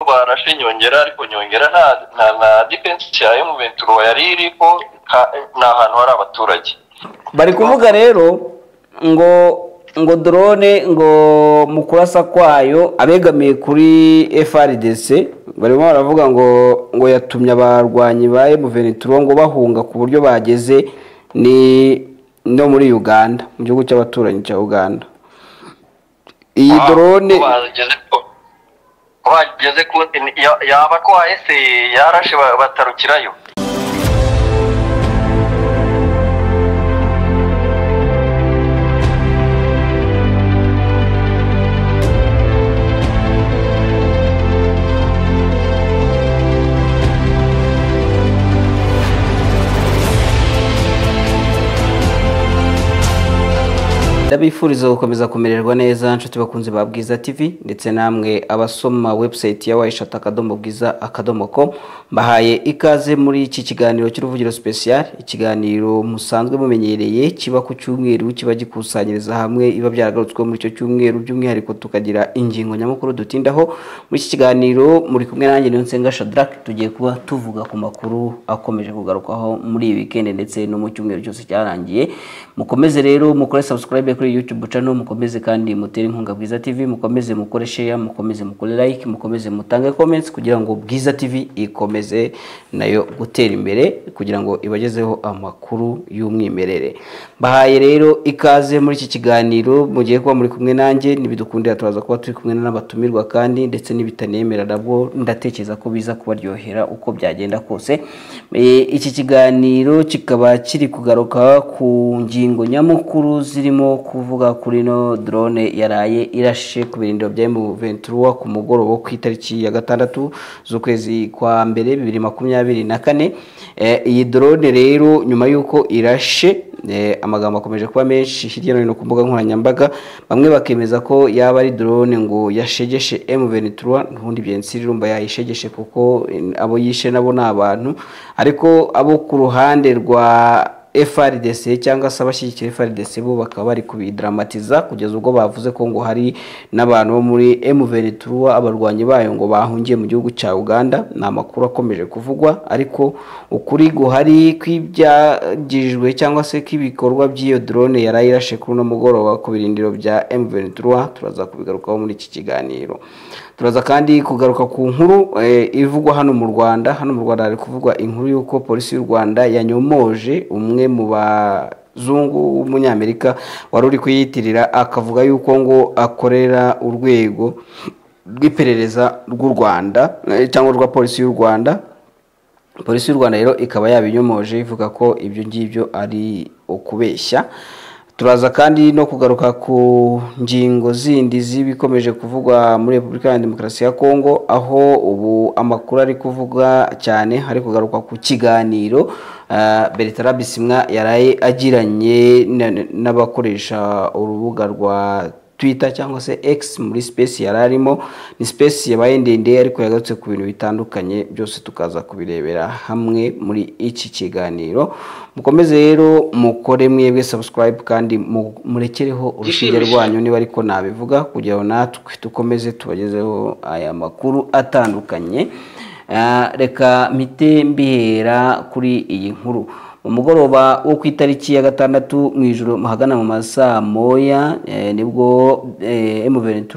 barashe nyongera ariko nyongera nta nta na defense ya M23 yari iriho ni ahantu hari abaturage bari kuvuga rero ngo ngo drone ngo mu kurasa kwayo abegamiye kuri FRDC barimo baravuga ngo ngo yatumye abarwanyi ba M23 ngo bahunga ku buryo bageze ni no muri Uganda mu gihugu cy'abaturanyi cya Uganda iyi Ah, drone ko bageze ko- ko bageze ku ya- yaba ko hahise yarashe ba- batarukirayo ndabifuriza gukomeza kumererwa neza nshuti bakunzi ba bwiza tv ndetse namwe abasoma webusayiti ya wayishati akadomo bwiza akadomo ko mbahaye ikaze muri iki kiganiro cy'uruvugiro sipesiyari ikiganiro musanzwe mumenyereye kiba ku cyumweru kiba gikusanyiriza hamwe iba byaragarutsweho muri icyo cyumweru by'umwihariko tukagira ingingo nyamukuru dutindaho muri iki kiganiro muri kumwe nanjye niyo nsenga shadarake tugiye kuba tuvuga ku makuru akomeje kugarukwaho muri iyi wikendi ndetse no mu cyumweru cyose cyarangiye mukomeze rero mukore subscribe kuri youtube channel mukomeze kandi mutere inkunga bwiza tv mukomeze mukore share mukomeze mukore like mukomeze mutange comments kugira ngo bwiza tv ikomeze nayo gutera imbere kugira ngo ibagezeho amakuru y'umwimerere bahaye rero ikaze muri iki kiganiro mugiye kuba muri kumwe nanjye nibidukundira turaza kuba turi kumwe n'abatumirwa kandi ndetse n'ibitanemera nabwo ndatekereza ko biza kubaryohera uko byagenda kose Eh, iki kiganiro kikaba kiri kugaruka ku ngingo nyamukuru zirimo kuvuga kuri ino drone yaraye irashe ku birindiro bya M23 ku mugoroba wo ku itariki ya gatandatu z'ukwezi kwa mbere bibiri makumyabiri na kane Eh, iyi drone rero nyuma y'uko irashe Eh, amagambo akomeje kuba menshi hirya no hino ku mbuga nkoranyambaga bamwe bakemeza ko yaba ari drone ngo yashegeshe M23 ntundi byensi irumba yayishegeshe kuko eh, abo yishe nabo ni abantu ariko abo ku ruhande rwa FRDC cyangwa se abashyigikira FRDC bo bakaba bari kubidramatiza kugeza ubwo bavuze ko ngo hari n'abantu bo muri M23 abarwanyi bayo ngo bahungiye mu gihugu cya Uganda ni amakuru akomeje kuvugwa ariko ukuri guhari kw'ibyagijwe cyangwa se kw'ibikorwa by'iyo drone yaraye irashe kuri uno mugoroba ku birindiro bya M23 turaza kubigarukaho muri iki kiganiro turaza kandi kugaruka ku nkuru eh, ivugwa hano mu Rwanda hano mu Rwanda hari kuvugwa inkuru y'uko polisi y'u Rwanda yanyomoje umwe mu ba zungu w'umunyamerika wari uri kuyitirira akavuga yuko ngo akorera urwego rw'iperereza rw'u rwanda eh, cyangwa rwa polisi y'u rwanda polisi y'u rwanda rero ikaba yabinyomoje ivuga ko ibyo ngibyo ari ukubeshya turaza kandi no kugaruka ku ngingo zindi z'ibikomeje kuvugwa muri repubulika ya demokarasi ya kongo aho ubu amakuru ari kuvuga cyane hari kugaruka ku kiganiro ah, bertrand bisimwa yaraye agiranye na- n'abakoresha urubuga rwa twitter cyangwa se x muri space yari arimo ni space yabaye ndende ariko yagarutse ku bintu bitandukanye byose tukaza kubirebera hamwe muri iki kiganiro mukomeze rero mukore mwebwe subscribe kandi mu- murekereho urushinge rwanyu niba ariko nabivuga kugira ngo natwe dukomeze tubagezeho aya makuru atandukanye Ah, reka mpite mbihera kuri iyi nkuru mu mugoroba wo ku itariki ya gatandatu mu ijoro ahagana mu masaa moya eh, nibwo eh, M23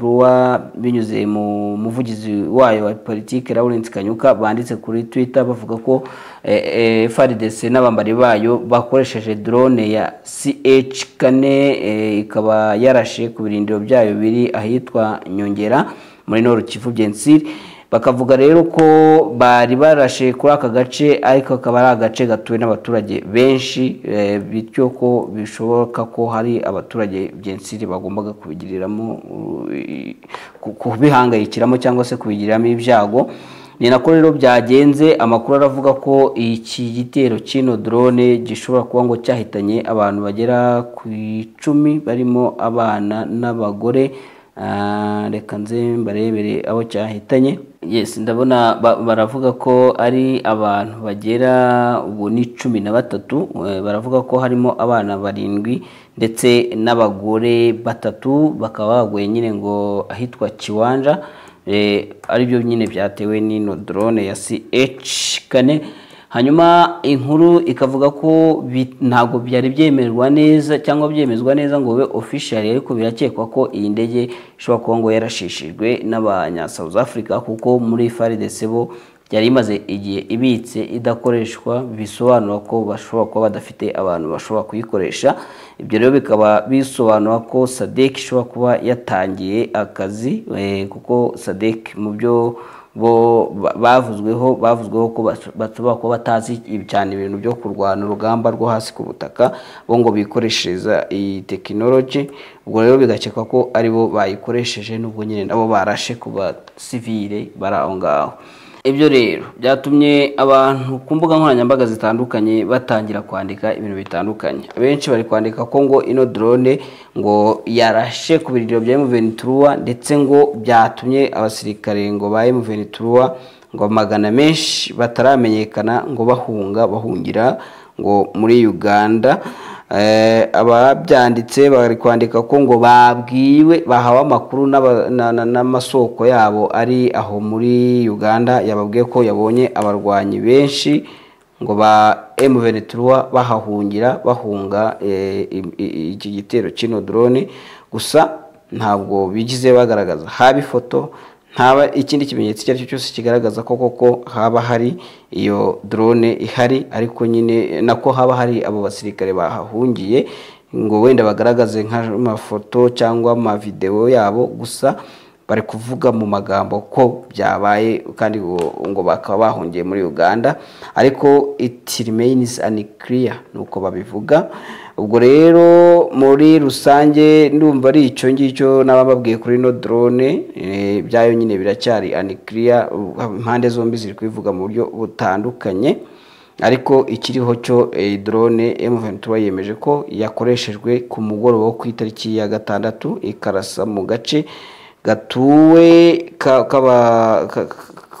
binyuze mu muvugizi wayo wa politiki Lawrence Kanyuka banditse kuri Twitter bavuga ko eh, eh, FARDC n'abambari bayo bakoresheje drone ya CH kane eh, ikaba yarashe ku birindiro byayo biri ahitwa Nyongera muri Nord Kivu Byensiri bakavuga rero ko bari barashe kuri aka gace ariko akaba ari agace gatuwe n'abaturage benshi eh, bityo ko bishoboka ko hari abaturage byensiri bagombaga kubigiriramo eh, ku- kubihangayikiramo cyangwa se kubigiriramo ibyago ni nako rero byagenze amakuru aravuga ko iki gitero cy'ino drone gishobora kuba ngo cyahitanye abantu bagera ku icumi barimo abana n'abagore Ah, reka nze mbarebere abo cyahitanye yes ndabona ba- baravuga ko ari abantu bagera ubu ni cumi na batatu eh, baravuga ko harimo abana barindwi ndetse n'abagore batatu bakaba baguye nyine ngo ahitwa kiwanja ari byo nyine byatewe n'ino drone ya CH kane hanyuma inkuru ikavuga ko bi- ntabwo byari byemerwa neza cyangwa byemezwa neza ngo bibe official ariko birakekwa ko iyi ndege ishobora kuba ngo yarashishijwe n'abanya South Africa kuko muri FARDC bo yari imaze igihe ibitse idakoreshwa bisobanura ko bashobora kuba badafite abantu bashobora kuyikoresha ibyo rero bikaba bisobanura ko sadek ishobora kuba yatangiye akazi eh, kuko sadek mu byo bo ba- bavuzweho bavuzweho ko bas- bashobora kuba batazi ibi- cyane ibintu byo kurwana urugamba rwo hasi ku butaka bo ngo bikoreshereza iyi tekinoloji ubwo rero bigakekwa ko aribo bayikoresheje n'ubwo nyine nabo barashe ku basivile bari aho ngaho ibyo rero byatumye abantu ku mbuga nkoranyambaga zitandukanye batangira kwandika ibintu bitandukanye benshi bari kwandika ko ngo ino drone ngo yarashe ku birindiro bya M23 ndetse ngo byatumye abasirikare ngo ba M23 ngo magana menshi bataramenyekana ngo bahunga bahungira ngo muri Uganda Eh, ababyanditse bari kwandika ko ngo babwiwe bahawe amakuru n'aba- na- na- n'amasoko yabo ari aho muri uganda yababwiye ko yabonye abarwanyi benshi ngo ba M23 bahahungira bahunga eh, i- i- iki gitero kino drone gusa ntabwo bigize bagaragaza haba ifoto ntaba ikindi kimenyetso icyo ari cyo cyose kigaragaza ko koko haba hari iyo drone ihari ariko nyine nako haba hari abo basirikare bahahungiye ngo wenda bagaragaze nk'amafoto cyangwa amavidewo yabo gusa bari kuvuga mu magambo ko byabaye kandi ngo ngo bakaba bahungiye muri uganda ariko it remains unclear ni uko babivuga ubwo rero muri rusange ndumva ari icyo ngicyo naba babwiye kuri ino drone eh, byayo nyine biracyari unclear uh, impande zombi ziri kubivuga mu buryo butandukanye ariko ikiriho cyo eh, drone M23 yemeje ko yakoreshejwe ku mugoroba wo ku itariki ya gatandatu ikarasa mu gace gatuwe ka- kaba- ka-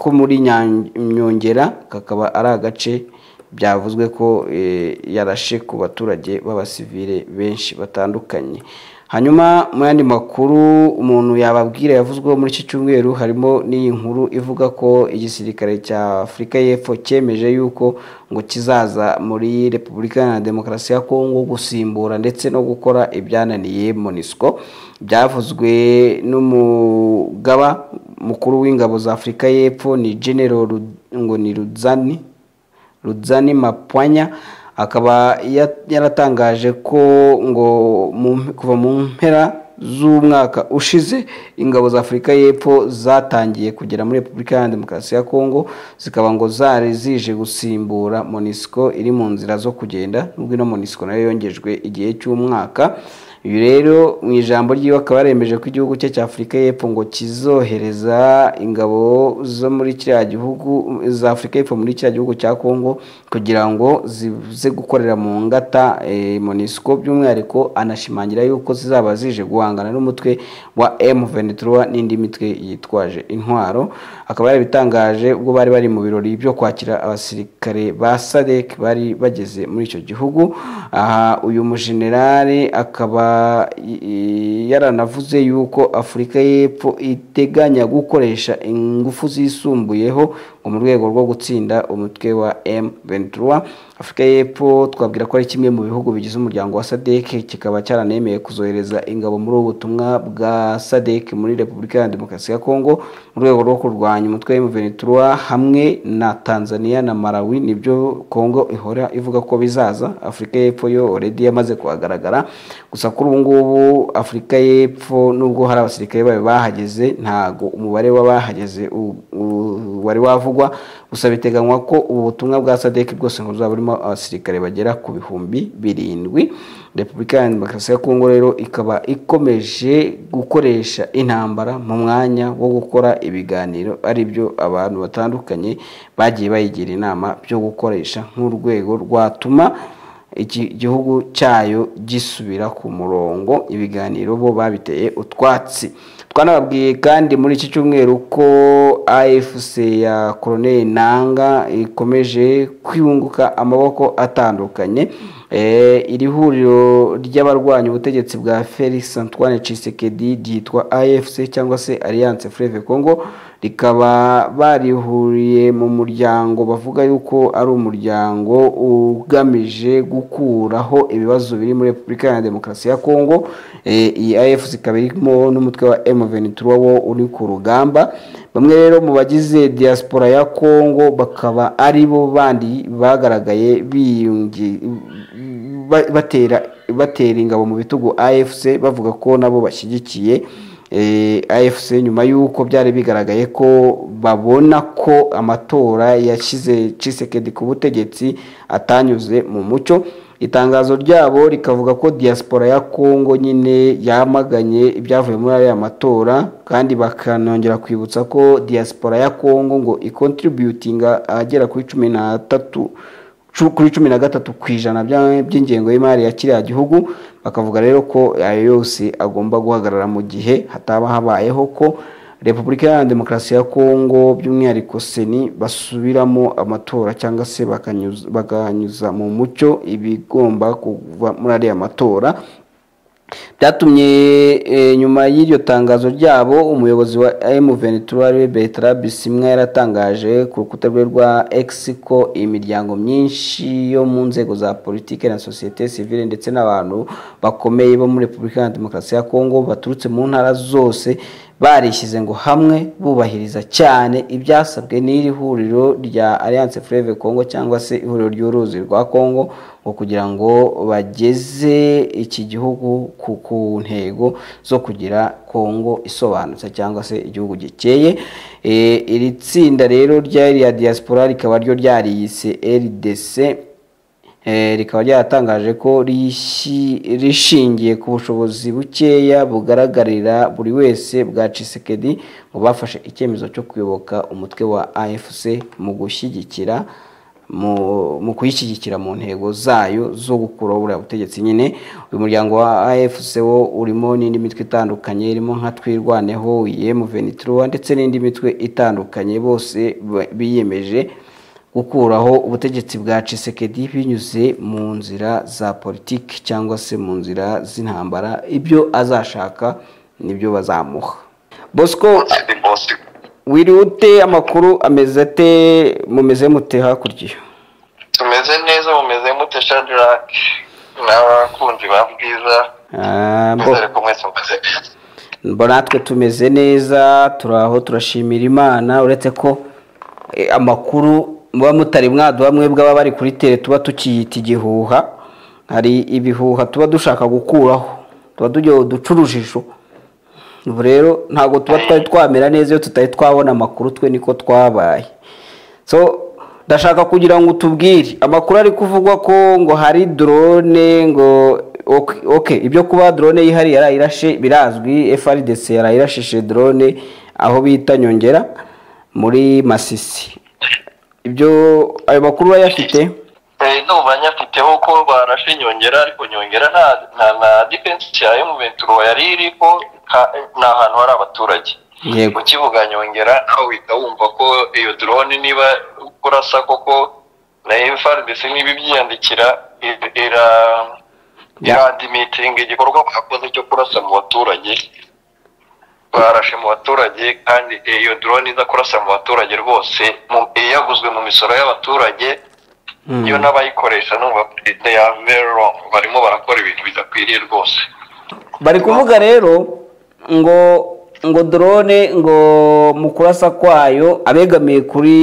ko muri Nyan- Nyongera kakaba ari agace byavuzwe ko eh, yarashe ku baturage b'abasivile benshi batandukanye hanyuma mu yandi makuru umuntu yababwira yavuzweho muri iki cyumweru harimo n'iyi nkuru ivuga ko igisirikare cya afurika y'epfo cyemeje yuko ngo kizaza muri repubulika iharanira demokarasi ya kongo gusimbura ndetse no gukora ibyananiye monisco byavuzwe n'umugaba mukuru w'ingabo za afurika y'epfo ni general Ru- ngo ni rudzani Rudzani Mapwanya akaba ya- yaratangaje ko ngo mu- kuva mu mpera z'umwaka ushize ingabo za Afurika y'Epfo zatangiye kugera muri Repubulika Iharanira Demokarasi ya Kongo zikaba ngo zari zije gusimbura MONUSCO iri mu nzira zo kugenda nubwo ino MONUSCO nayo yongejwe igihe cy'umwaka uyu rero mu ijambo ryiwe akaba yaremeje ko igihugu cye cya afurika y'epfo ngo kizohereza ingabo zo muri kiriya gihugu za afurika y'epfo muri kiriya gihugu cya kongo kugira ngo zize gukorera mu ngata eh, monisco by'umwihariko anashimangira yuko zizaba zije guhangana n'umutwe wa m23 n'indi mitwe yitwaje intwaro akaba yarabitangaje ubwo bari bari mu birori byo kwakira abasirikare ba sadek bari bageze muri icyo gihugu aha uyu mujenerali akaba i- i- yaranavuze yuko afurika y'epfo iteganya gukoresha ingufu zisumbuyeho ngo mu rwego rwo gutsinda umutwe wa M23 afurika y'epfo twabwira ko ari kimwe mu bihugu bigize umuryango wa sadek kikaba cyaranemeye kuzohereza ingabo muri ubu butumwa bwa sadek muri repubulika ya demokarasi ya kongo mu rwego rwo kurwanya umutwe wa M23 hamwe na tanzania na malawi nibyo kongo ihora ivuga ko bizaza afurika y'epfo yo already yamaze kuhagaragara gusa kuri ubu ngubu afurika y'epfo nubwo hari abasirikare bayo bahageze ntago umubare w'abahageze u- u- wari wavugwa gusa biteganywa ko ubu butumwa bwa sadek bwose ngo buzaba burimo abasirikare bagera ku bihumbi birindwi repubulika ya demokarasi ya kongo rero ikaba ikomeje gukoresha intambara mu mwanya wo gukora ibiganiro ari byo abantu batandukanye bagiye bayigira inama byo gukoresha nk'urwego rwatuma iki gihugu cyayo gisubira ku murongo ibiganiro bo babiteye utwatsi twanababwiye kandi muri iki cyumweru ko afc ya koroneli nanga ikomeje kwiyunguka amaboko atandukanye Eh, iri huriro ry'abarwanya ubutegetsi bwa Felix Antoine Tshisekedi ryitwa AFC cyangwa se Alliance Fleuve Congo rikaba barihuriye mu muryango bavuga yuko ari umuryango ugamije gukuraho ibibazo biri muri Repubulika Iharanira Demokarasi ya Kongo Eh, iyi AFC ikaba irimo n'umutwe wa M23 wo uri ku rugamba bamwe rero mu bagize diaspora ya Kongo bakaba ari bo bandi bagaragaye biyungi- ba- batera batera ingabo mu bitugu AFC bavuga ko nabo bashyigikiye eh, AFC nyuma y'uko byari bigaragaye ko babona ko amatora yashyize Tshisekedi ku butegetsi atanyuze mu mucyo itangazo ryabo rikavuga ko diaspora ya Kongo nyine yamaganye ibyavuye muri aya matora kandi bakanongera kwibutsa ko diaspora ya Kongo ngo ikontributinga agera kuri cumi n'atatu cu- kuri cumi na gatatu ku ijana bya- by'ingengo y'imari ya kiriya gihugu bakavuga rero ko ayo yose agomba guhagarara mu gihe hataba habayeho ko repubulika iharanira demokarasi ya kongo by'umwihariko seni basubiramo amatora cyangwa se bakanyuza- bakanyuza mu mucyo ibigomba kuva muri ariya matora byatumye eh, nyuma y'iryo tangazo ryabo umuyobozi wa M23 ariwe Bertrand Bisimwa yaratangaje ku rukuta rwe rwa X ko imiryango myinshi yo mu nzego za politike na societe civile ndetse n'abantu bakomeye bo muri Repubulika Iharanira Demokarasi ya Kongo baturutse mu ntara zose barishyize ngo hamwe bubahiriza cyane ibyasabwe n'iri huriro rya Alliance Fleuve Congo cyangwa se ihuriro ry'uruzi rwa Congo ngo kugira ngo bageze iki gihugu ku, ku ntego zo kugira Congo isobanutse cyangwa se igihugu gikeye e, iri tsinda rero ry'iriya diaspora rikaba ryo ryariyise RDC Eh, rikaba ryaratangaje ko rishi- rishingiye ku bushobozi bukeya bugaragarira buri wese bwa Tshisekedi ngo bafashe icyemezo cyo kuyoboka umutwe wa AFC mu gushyigikira mu, mu kuyishyigikira mu ntego zayo zo gukuraho buriya butegetsi nyine uyu muryango wa AFC wo urimo n'indi mitwe itandukanye irimo nka twirwaneho M23 ndetse n'indi mitwe itandukanye bose ba- biyemeje gukuraho ubutegetsi bwa Tshisekedi binyuze mu nzira za politiki cyangwa se mu nzira z'intambara ibyo azashaka nibyo bazamuha Bosco wiriwe ute amakuru ameze ate mumeze mute hakurya tumeze neza mumeze mute shadirake n'abakunzi ba bwiza Ah, bo- mwizere ko mwese mumeze neza Mbona natwe tumeze neza turaho turashimira imana uretse ko eh, amakuru muba mutari mwaduha mwebwe aba bari kuri tere tuba tukiyita igihuha hari ibihuha tuba dushaka gukuraho tuba tugira uducurujisho ubu rero ntabwo tuba twari twamera neza iyo tutari twabona amakuru twe niko twabaye so ndashaka kugira ngo utubwire amakuru ari kuvugwa ko ngo hari drone ngo ok- ok ibyo kuba drone yihariye yarayirashe birazwi FRDC yarayirashije drone aho bita nyongera muri Masisi ibyo ayo makuru urayafite Eh, ndumva nyafiteho ko barashe nyongera ariko nyongera nta nta na defense ya M23 yari iriko ka- ni ahantu hari abaturage yego mu kibuga nyongera nawe uhita wumva ko iyo drone niba kurasa koko na FRDC niba ibyiyandikira ir- ira Ya. irandimitinga igikorwa bakoze cyo kurasa mu baturage barashe mu baturage kandi iyo drone iza kurasa mu baturage rwose mu- yaguzwe mu misoro y'abaturage Mm. iyo n'abayikoresha numva they are very wrong barimo barakora ibintu bidakwiriye rwose bari kuvuga rero ngo ngo drone ngo mu kurasa kwayo abegamiye kuri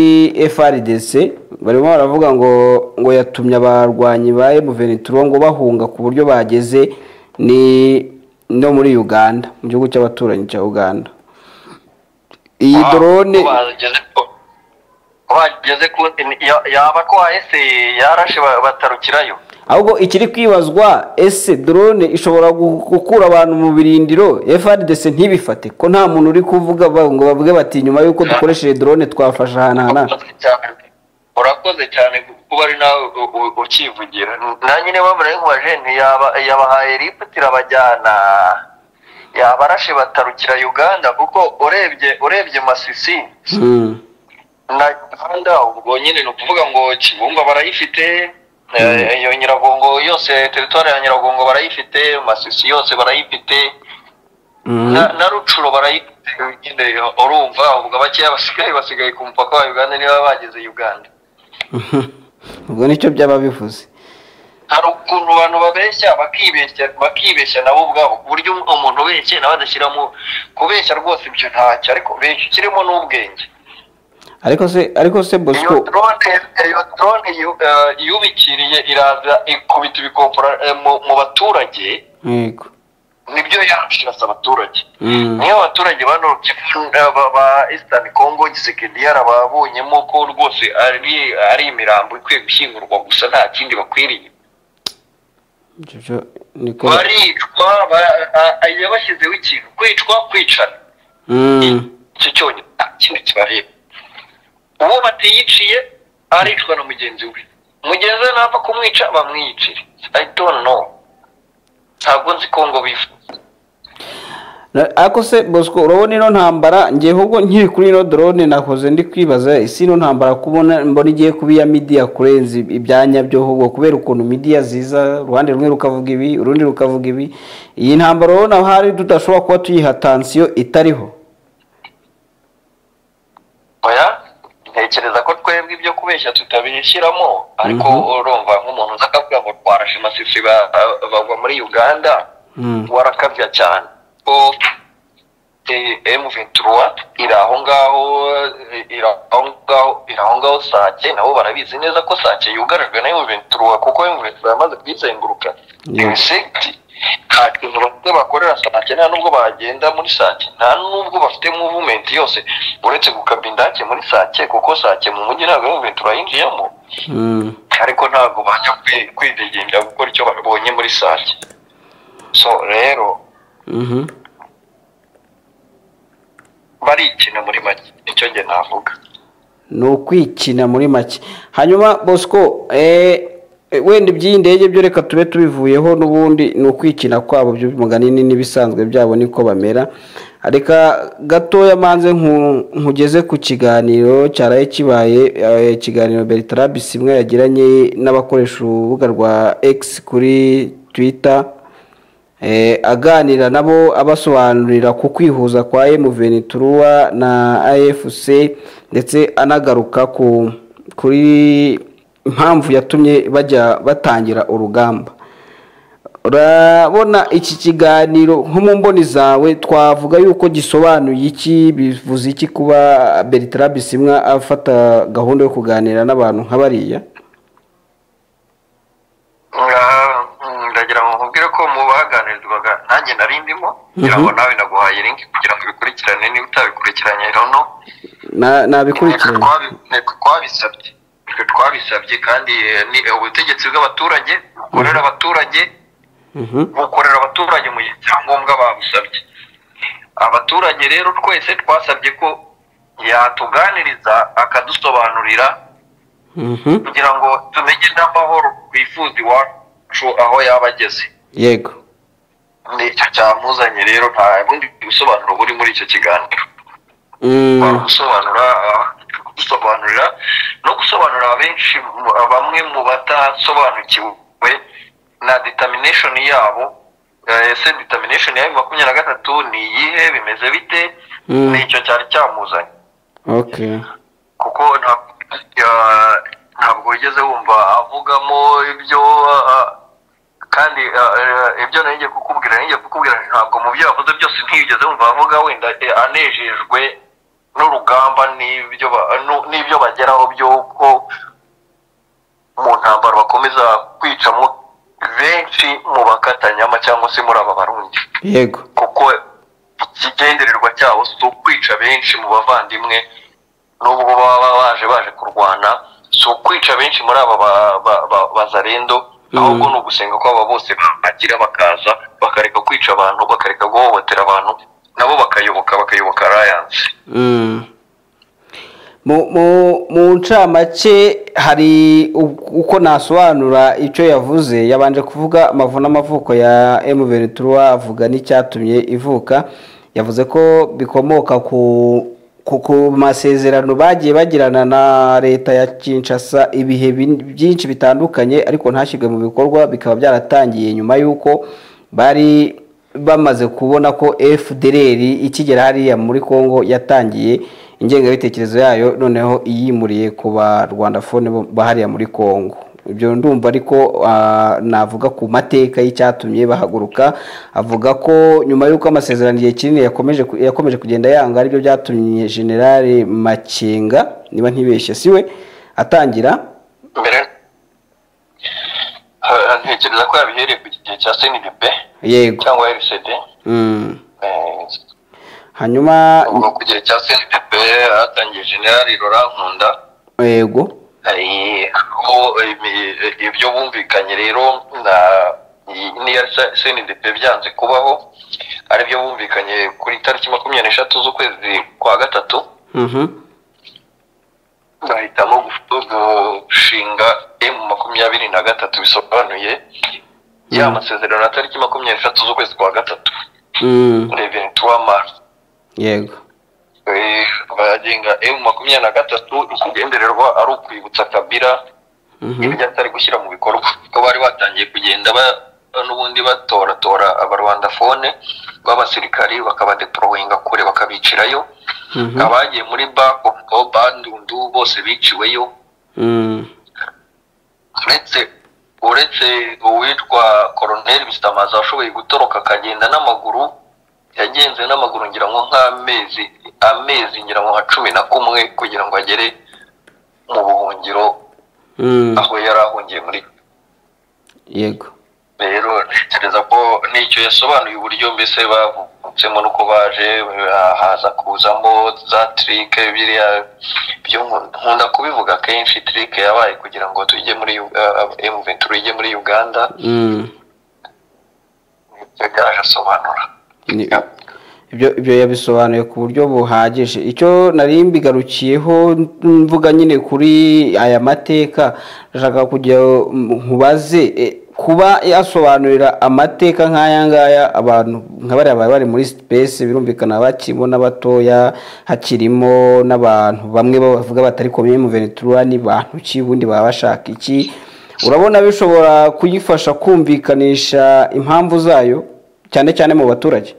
FRDC barimo baravuga ngo ngo yatumye abarwanyi ba M23 ngo bahunga ku buryo bageze ni no muri Uganda mu gihugu cy'abaturanyi cya Uganda iyi drone Ko bageze ko- ko bageze ku ya- yaba ko ese yarashe ba- batarukirayo ahubwo ikiri kwibazwa ese drone ishobora gu- gukura abantu mu birindiro FRDC ntibifate ko nta muntu uri kuvuga ba- ngo bavuge bati nyuma y'uko dukoresheje drone twafashe ahantu aha n'aha." urakoze cyane urakoze cyane kuba ari nawe u- u- ukivugira na nyine bamuraye nk'uwajenti yaba- yabahaye lifuti irabajyana yabarashe batarukira uganda kuko urebye urebye masisi Mm. na gahunda ubwo nyine ni ukuvuga ngo kibumba barayifite iyo nyiragongo yose teritwari ya nyiragongo barayifite masisi yose barayifite na na rucuro barayifite nyine urumva uvuga bakeya basigaye basigaye ku mupaka wa uganda niba bageze uganda ubwo nicyo byaba bivuze hari ukuntu abantu babeshya bakibeshya bakibeshya nabo ubwabo ku buryo umuntu ubeshye nawe adashyiramo kubeshya rwose ibyo ntacyo ariko benshi kirimo n'ubwenge ariko se ariko se bosco iyo drone iyo drone yu- eh, yubikiriye iraza ikubita ibikopora eh, mu- mu baturage yego nibyo yarashirasa abaturage Mm. niyo abaturage bano eh, ba- ba eastern congo gisekendiyara babonyemo ko rwose ari ari imirambo ikwiye gushyingurwa gusa nta kindi bakwiriye Ibyo byo niko baricwa ba- a- a- yabashyizeho ikintu kwicwa kwicana Mm. icyo cyonyine nta kindi kibareba uwo batiyiciye aricwa na mugenzi we mugenzi we napfa kumwica bamwiyicire i don't know ntabwo nzi ko ngo bifuza Na- ariko se bosco urabona ino ntambara ngewe ubwo nkiri kuri ino drone nakoze ndi kwibaza isi ino ntambara kubona mbona igiye kuba iya midiya kurenza ib- ibyanya byo ahubwo kubera ukuntu midiya ziza uruhande rumwe rukavuga ibi urundi rukavuga ibi iyi ntambara urabona hari tudashobora kuba tuyiha tansiyo itariho oya ntekereza ko twebwe ibyo kubeshya tutabishyiramo ariko Mhm. urumva nk'umuntu uza akavuga ngo twarashe amasisi ba- ba- bagwa muri uganda Mm. warakabya cyane ko M23 iri aho ngaho eh, iri aho ngaho iri aho ngaho Sake nabo barabizi neza ko Sake yugarijwe na M23 kuko M23 yamaze kuyizenguruka Yeah. ibisegiti nta kintu bafite bakorera Sake nta nubwo bagenda muri Sake nta nubwo bafite movement yose uretse gukabya indake muri Sake kuko Sake mu mujyi ntabwo M23 yinjiyemo Mm. ariko ntabwo bajya kwi- kwidegembya gukora icyo babonye muri Sake so rero Mhm. barikina muri make nicyo njye navuga ni ukwikina muri make hanyuma bosco eh, eh, wenda iby'iyi ndege byo reka tube tubivuyeho n'ubundi ni ukwikina kwabo by'umuganini n'ibisanzwe byabo niko bamera reka gatoya manze nku- nkugeze ku kiganiro cyaraye kibaye eh, ikiganiro bertrand bisimwa yagiranye n'abakoresha urubuga rwa x kuri twitter Eh, aganira nabo abasobanurira ku kwihuza kwa M23 na AFC ndetse anagaruka ku kuri impamvu yatumye bajya batangira urugamba urabona iki kiganiro nko mu mboni zawe twavuga yuko gisobanuye iki bivuze iki kuba Bertrand Bisimwa afata gahunda yo kuganira n'abantu nka bariya Ah, ndagira ngo nkubwire ko mu baganirizwaga nanjye nari ndimo kugira ngo nawe naguhaye link kugira ngo ubikurikirane niba utabikurikiranye rono Na- nabikurikiranye nteko twabisabye Nitwe twabisabye kandi eh, ni ubutegetsi bw'abaturage bukorera abaturage Mhm. bukorera abaturage mu gihe cyangombwa babusabye abaturage rero twese twasabye ko yatuganiriza akadusobanurira Mhm. kugira ngo tumenye n'amahoro twifuza iwacu aho yaba ageze yego nicyo cyamuzanye rero nta bundi busobanuro buri muri icyo kiganiro Mm. gusobanura gusobanurira no gusobanurira abenshi mu- bamwe mu batasobanukiwe na determination yabo Eh, ese determination ya makumyabiri na gatatu ni iyihe bimeze bite Mm. nicyo cyari cyamuzanye okay kuko nta- ya- ntabwo wigeze wumva avugamo ibyo ah, kandi ah, eh, ibyo nari ngiye kukubwira nari ngiye kukubwira ntabwo mu byo yavuze byose ntiyigeze wumva avuga wenda eh, anejejwe n'urugamba n'ibyo ba- nu- n'ibyo bageraho by'uko mu ntambaro bakomeza kwicamo benshi mu bakatanyama cyangwa se muri aba barundi yego kuko ikigendererwa cyabo si ukwica benshi mu bavandimwe n'ubwo baba baje baje kurwana si ukwica benshi muri aba ba- ba- ba- bazarendo ahubwo ni ugusenga ko aba bose bagira bakaza bakareka kwica abantu bakareka guhohotera abantu nabo bakayoboka bakayoboka arayanse Mm. mu mu- mu ncamake hari u- uko nasobanura icyo yavuze yabanje kuvuga amavu n'amavuko ya M23 avuga n'icyatumye ivuka yavuze ko bikomoka ku ku masezerano bagiye bagirana na leta ya Kinshasa ibihe bin- byinshi bitandukanye ariko ntashyirwe mu bikorwa bikaba byaratangiye nyuma y'uko bari bamaze kubona ko FDLR ikigera hariya muri Congo yatangiye ingengabitekerezo yayo noneho iyimuriye ku barwandafone bo- bahariya muri Congo ibyo ndumva ariko ah, navuga ku mateka y'icyatumye bahaguruka avuga ko nyuma y'uko amasezerano igihe kinini yakomeje ku- yakomeje kugenda yanga aribyo byatumye generale Makenga niba ntibeshye siwe atangira mbere Ah, ntekereza ko yabihereye ku gihe cya seniribe yego cyangwa rcd Mm. Eh, hanyuma ubwo ku gihe cya CNDP hatangiye generali Laurent Nkunda yego eh, aho imi- ibyo bumvikanye rero na n'iya CNDP byanze kubaho aribyo bumvikanye kuri tariki makumyabiri n'eshatu z'ukwezi kwa gatatu Mhm. bahitamo gu- gushinga emu makumyabiri na gatatu bisobanuye ya Mhm. masezerano ya tariki makumyabiri n'eshatu z'ukwezi kwa gatatu Mm. reveni tuwa mari yego Eh, abagenga emu makumyabiri na gatatu ikigendererwa ari ukwibutsa kabira Mhm. ibyo atari gushyira mu bikorwa ko bari batangiye kugenda ba- n'ubundi batoratora abarwandafone b'abasirikari bakabadeporoyinga kure bakabicirayo Mhm. abagiye muri bakompo bandundu bose biciweyo Mm. uretse uretse uwitwa koroneri bisitamaza washoboye gutoroka akagenda n'amaguru yagenze n'amaguru ngira ngo nk'amezi amezi ngira ngo nka cumi na kumwe kugira ngo agere mu buhungiro Mm. aho yari ahungiye muri yego rero ntekereza ko nicyo yasobanuye uburyo mbese bavutsemo n'uko baje haza kuzamo za tirike biriya byo nku- nkunda kubivuga kenshi tirike yabaye kugira ngo tujye muri emu venturi ijye muri uganda Mm. ibyo yaje asobanura Ni- ibyo ibyo yabisobanuye ku buryo buhagije icyo nari mbigarukiyeho mvuga nyine kuri aya mateka ndashaka kujya nkubaze e, kuba yasobanurira amateka nk'aya ngaya abantu nka bariya baba bari muri sipesi birumvikana bakirimo n'abatoya hakirimo n'abantu bamwe bavuga batari komeye mu venetura ni bantu ki ubundi baba bashaka iki urabona bishobora kuyifasha kumvikanisha impamvu zayo cyane cyane mu baturage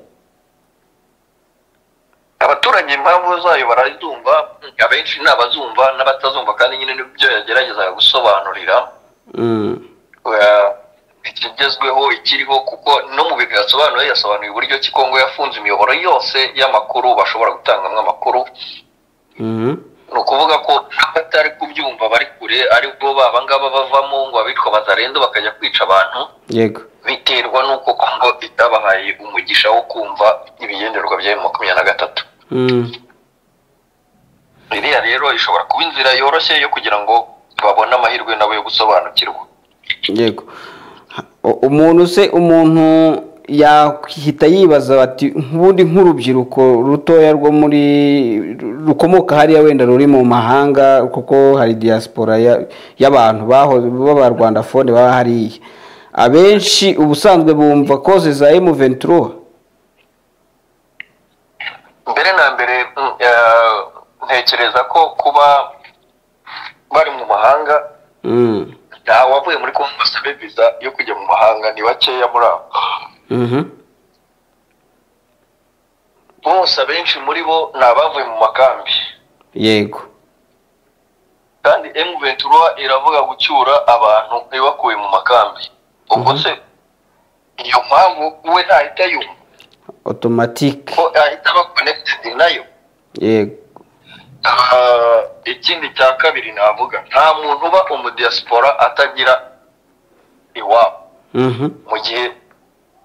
abaturage impamvu zayo barazumva abenshi ni abazumva n'abatazumva kandi nyine nibyo yageragezaga gusobanurira Mm. Oya, ikigezweho ikiriho kuko no mu bintu yasobanuye yasobanuye uburyo ki Kongo yafunze imiyoboro yose y'amakuru bashobora gutangamo amakuru Mhm. ni ukuvuga ko abatari kubyumva bari kure aribwo baba ngaba bavamo ngo abitwa bazarendo bakajya kwica abantu yego biterwa n'uko Kongo itabahaye umugisha wo kumva ibigenderwa bya M makumyabiri na gatatu Mm. iriya rero ishobora kuba inzira yoroshye yo kugira ngo babone amahirwe nabo yo gusobanukirwa yego U- umuntu se umuntu yahita yibaza bati nk'ubundi nk'urubyiruko rutoya rwo muri rukomoka hariya wenda ruri mu mahanga kuko hari diaspora ya- y'abantu bahoze b'abarwanda fone baba hariya abenshi ubusanzwe bumva koze za emu ventura mbere na mbere mm, eh, ntekereza ko kuba bari mu mahanga Mm. ntawe wavuye muri kongo ngo asabe viza yo kujya mu mahanga ni bakeya muri abo Mhm. bose abenshi muri bo ni abavuye mu makambi yego kandi emu ventura iravuga gucyura abantu ibakuye mu makambi ubwo Mhm. se iyo mpamvu we ntahita yumva otomatike ko ahita aba connected nayo yego Ah, ikindi cya kabiri navuga nta muntu uba umudiyasipora atagira iwabo Mhm. mu gihe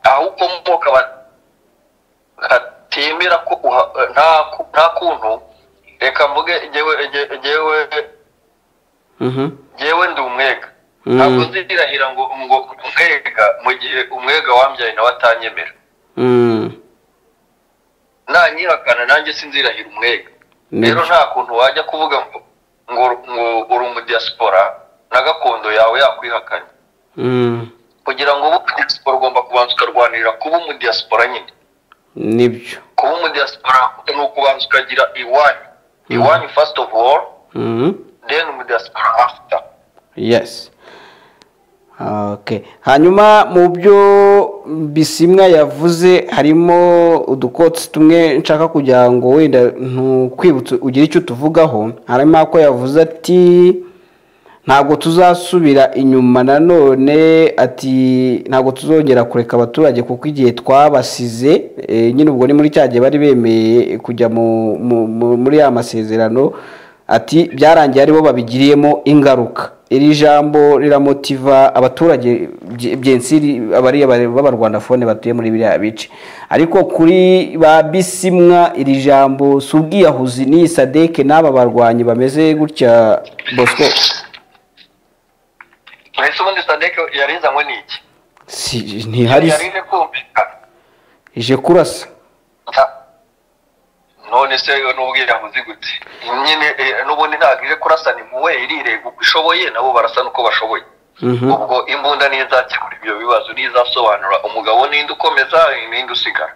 aho ukomoka ba- batemera ko uha- nta ku- nta kuntu reka mvuge ngewe nge- ngewe Mhm. ngewe ndi umwega Mm. ntabwo nzirahira ngo ngo umwega mu gihe umwega wambyaye nawe atanyemera Mm. nanyihakana nanjye sinzirahira umwega rero Nibyo. nta kuntu wajya kuvuga ngo ngo ngo uri umudiyasipora na gakondo yawe yakwihakana Mm. kugira ngo ube umudiyasipora ugomba kubanza ukarwanirira kuba umudiyasipora nyine nibyo kuba umudiyasipora ni ukubanza ukagira iwanyu the one first of all Mhm. then with the diaspora after yes okay hanyuma mu byo bisimwa yavuze harimo udukotsi tumwe nshaka kugira ngo wenda ntukwibutse ugire icyo tuvugaho harimo ako yavuze ati ntabwo tuzasubira inyuma nanone ati ntabwo tuzongera kureka abaturage kuko igihe twabasize eh, nyine ubwo ni muri cya gihe bari bemeye kujya mu- mu- mu- muri ya masezerano ati byarangiye aribo babigiriyemo ingaruka iri jambo riramotiva abaturage bye- byensiri abari abari- b'abarwandafone batuye muri biriya bice ariko kuri ba bisimwa iri jambo si ubwiyahuzi n'iyi sadeke n'aba barwanyi bameze gutya bosco mbese ubundi sadeke yarizanywe n'iki si ntihari yarize kumvikana ije kurasa Nta- none se n'ubwiyahuzi gute nyine eh, n'ubundi ntabwo ije kurasana impuwe irirega uko ishoboye nabo barasana uko bashoboye Mhm. ubwo imbunda niyo izakemura ibyo bibazo niyo izasobanura umugabo ninde ukomeza ninde usigara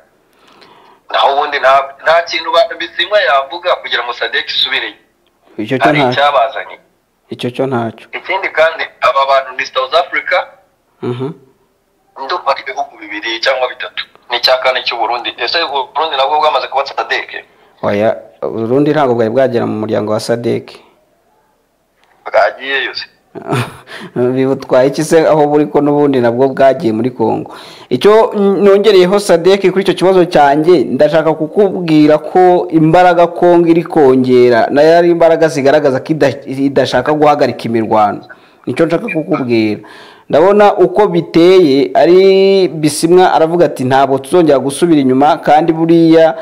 naho ubundi nta- nta kintu ba- bizimwa yavuga kugira ngo sadeke isubireyo icyo cyo hari nta icyabazanye icyo cyo ntacyo ikindi kandi aba bantu ni south africa Mhm. ndumva ari ibihugu bibiri cyangwa bitatu ni icya kane cy'uburundi ese uburundi nabwo bwamaze kuba sadeke oya urundi ntabwo bwari bwagera mu muryango wa sadeke bwagiyeyo se bibutwaye iki se aho buri ko n'ubundi nabwo bwagiye muri Kongo icyo nongereyeho Sadek kuri icyo kibazo cyanjye ndashaka kukubwira ko imbaraga Kongo iri kongera nayo ari imbaraga zigaragaza ko ida- idashaka guhagarika imirwano nicyo nshaka kukubwira ndabona uko biteye ari bisimwa aravuga ati ntabwo tuzongera gusubira inyuma kandi buriya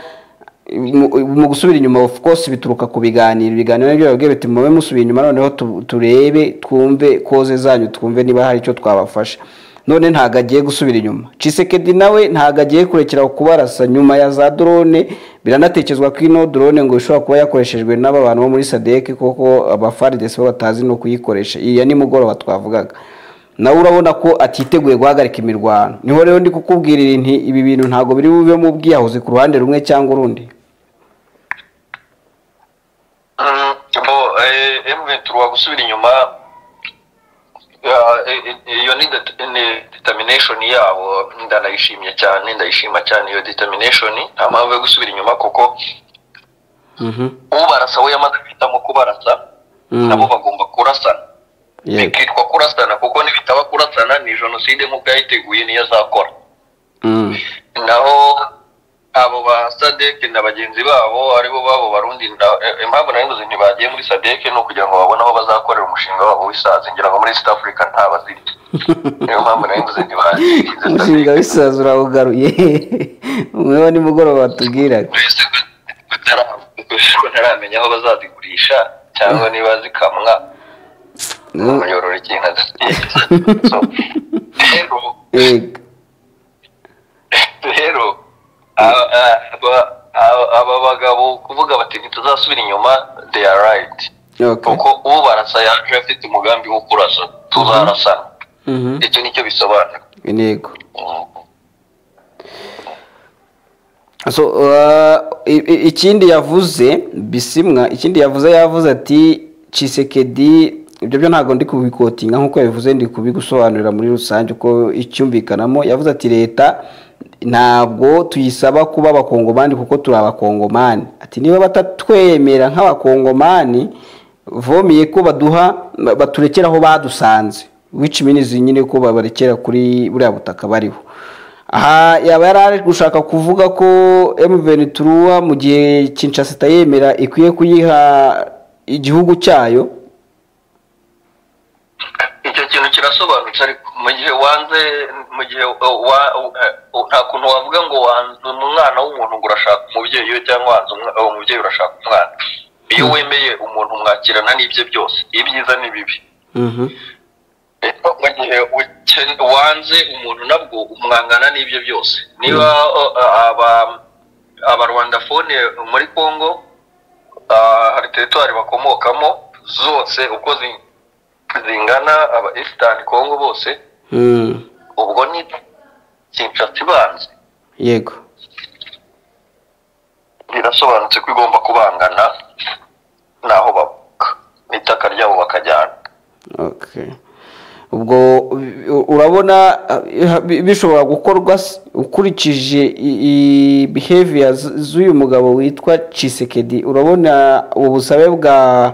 mu- mu gusubira inyuma of course bituruka ku biganiro ibiganiro nibyo babwiye biti mube musubira inyuma noneho tu- turebe twumve koze zanyu twumve niba hari icyo twabafasha none ntago agiye gusubira inyuma cisekedi nawe ntago agiye kurekera kubarasa nyuma ya za drone biranatekerezwa ko ino drone ngo ishobora kuba yakoreshejwe n'aba bantu bo muri sadek kuko abafaridesi bo batazi no kuyikoresha iya nimugoroba twavugaga nawe urabona ko atiteguye guhagarika imirwano niho rero ndi kukubwira nti ibi bintu ntabwo biri bube mu bwiyahuzi ku ruhande rumwe cyangwa urundi Mm, bo eh, M23 wa gusubira inyuma ya, eh, eh, iyo ni det- ni determination yabo ndanayishimye cyane ndayishima cyane iyo determination nta mpamvu yo gusubira inyuma kuko ubarasa we yamaze guhitamo kubarasa Mm. nabo bagomba kurasana yego bikitwa kurasana kuko nibitaba kurasana ni jenoside nk'uko yayiteguye niyo azakora Mm. naho abo ba sadeke na bagenzi babo aribo babo barundi na- eh, impamvu nari nzi ntibagiye muri sadeke ni ukugira ngo babone aho bazakorera umushinga wabo w'isazi ngira ngo muri east africa nta bazirya niyo mpamvu nari nzi ntibagiye umushinga w'isazi urawugaruye umwe wa nimugoroba batubwiraga mbese ko ntaramenya aho bazazigurisha cyangwa niba zikamwa Mm. muyorora ikintu adasigiza so rero yego rero aba- aba- aba aba bagabo kuvuga bati ntituzasubira inyuma they are right okay kuko ubarasa yaje afite umugambi wo kurasa tuzarasana Mhm. icyo nicyo bisobanura yego Mm. So, uh, i- i- ikindi yavuze bisimwa ikindi yavuze yavuze ati cisekedi ibyo byo ntabwo ndi kubikotinga nk'uko yabivuze ndi kubigusobanurira muri rusange uko icyumvikanamo yavuze ati leta ntabwo tuyisaba kuba abakongomani kuko turi abakongomani ati niba batatwemera nk'abakongomani vomiye ko baduha baturekera aho badusanze which means nyine ko babarekera kuri buriya butaka bariho aha yaba yari ari gushaka kuvuga ko M23 mu gihe Kinshasa itayemera ikwiye kuyiha igihugu cyayo icyo kintu kirasobanutse ariko mu gihe wanze mu gihe uh, wa- uh, uh, nta kuntu wavuga ngo wanze umwana w'umuntu ngo urashaka umubyeyi we cyangwa wanze umwa- uh, umubyeyi urashaka umwana iyo wemeye umuntu mwakirana n'ibye byose ibyiza n'ibibi Rero mu gihe uken- wanze umuntu nabwo umwangana n'ibyo byose niba o- aba abarwandafone muri congo ah, hari teritwari bakomokamo zose uko zi- zingana aba eastern congo bose Mm, ubwo ni kinshasa ibanze yego birasobanutse ko igomba kubangana n'aho bavuka n'itaka ryabo bakajyana Okay. ubwo urabona bishobora gukorwa ukurikije behavior z'uyu mugabo witwa cisekedi urabona ubusabe bwa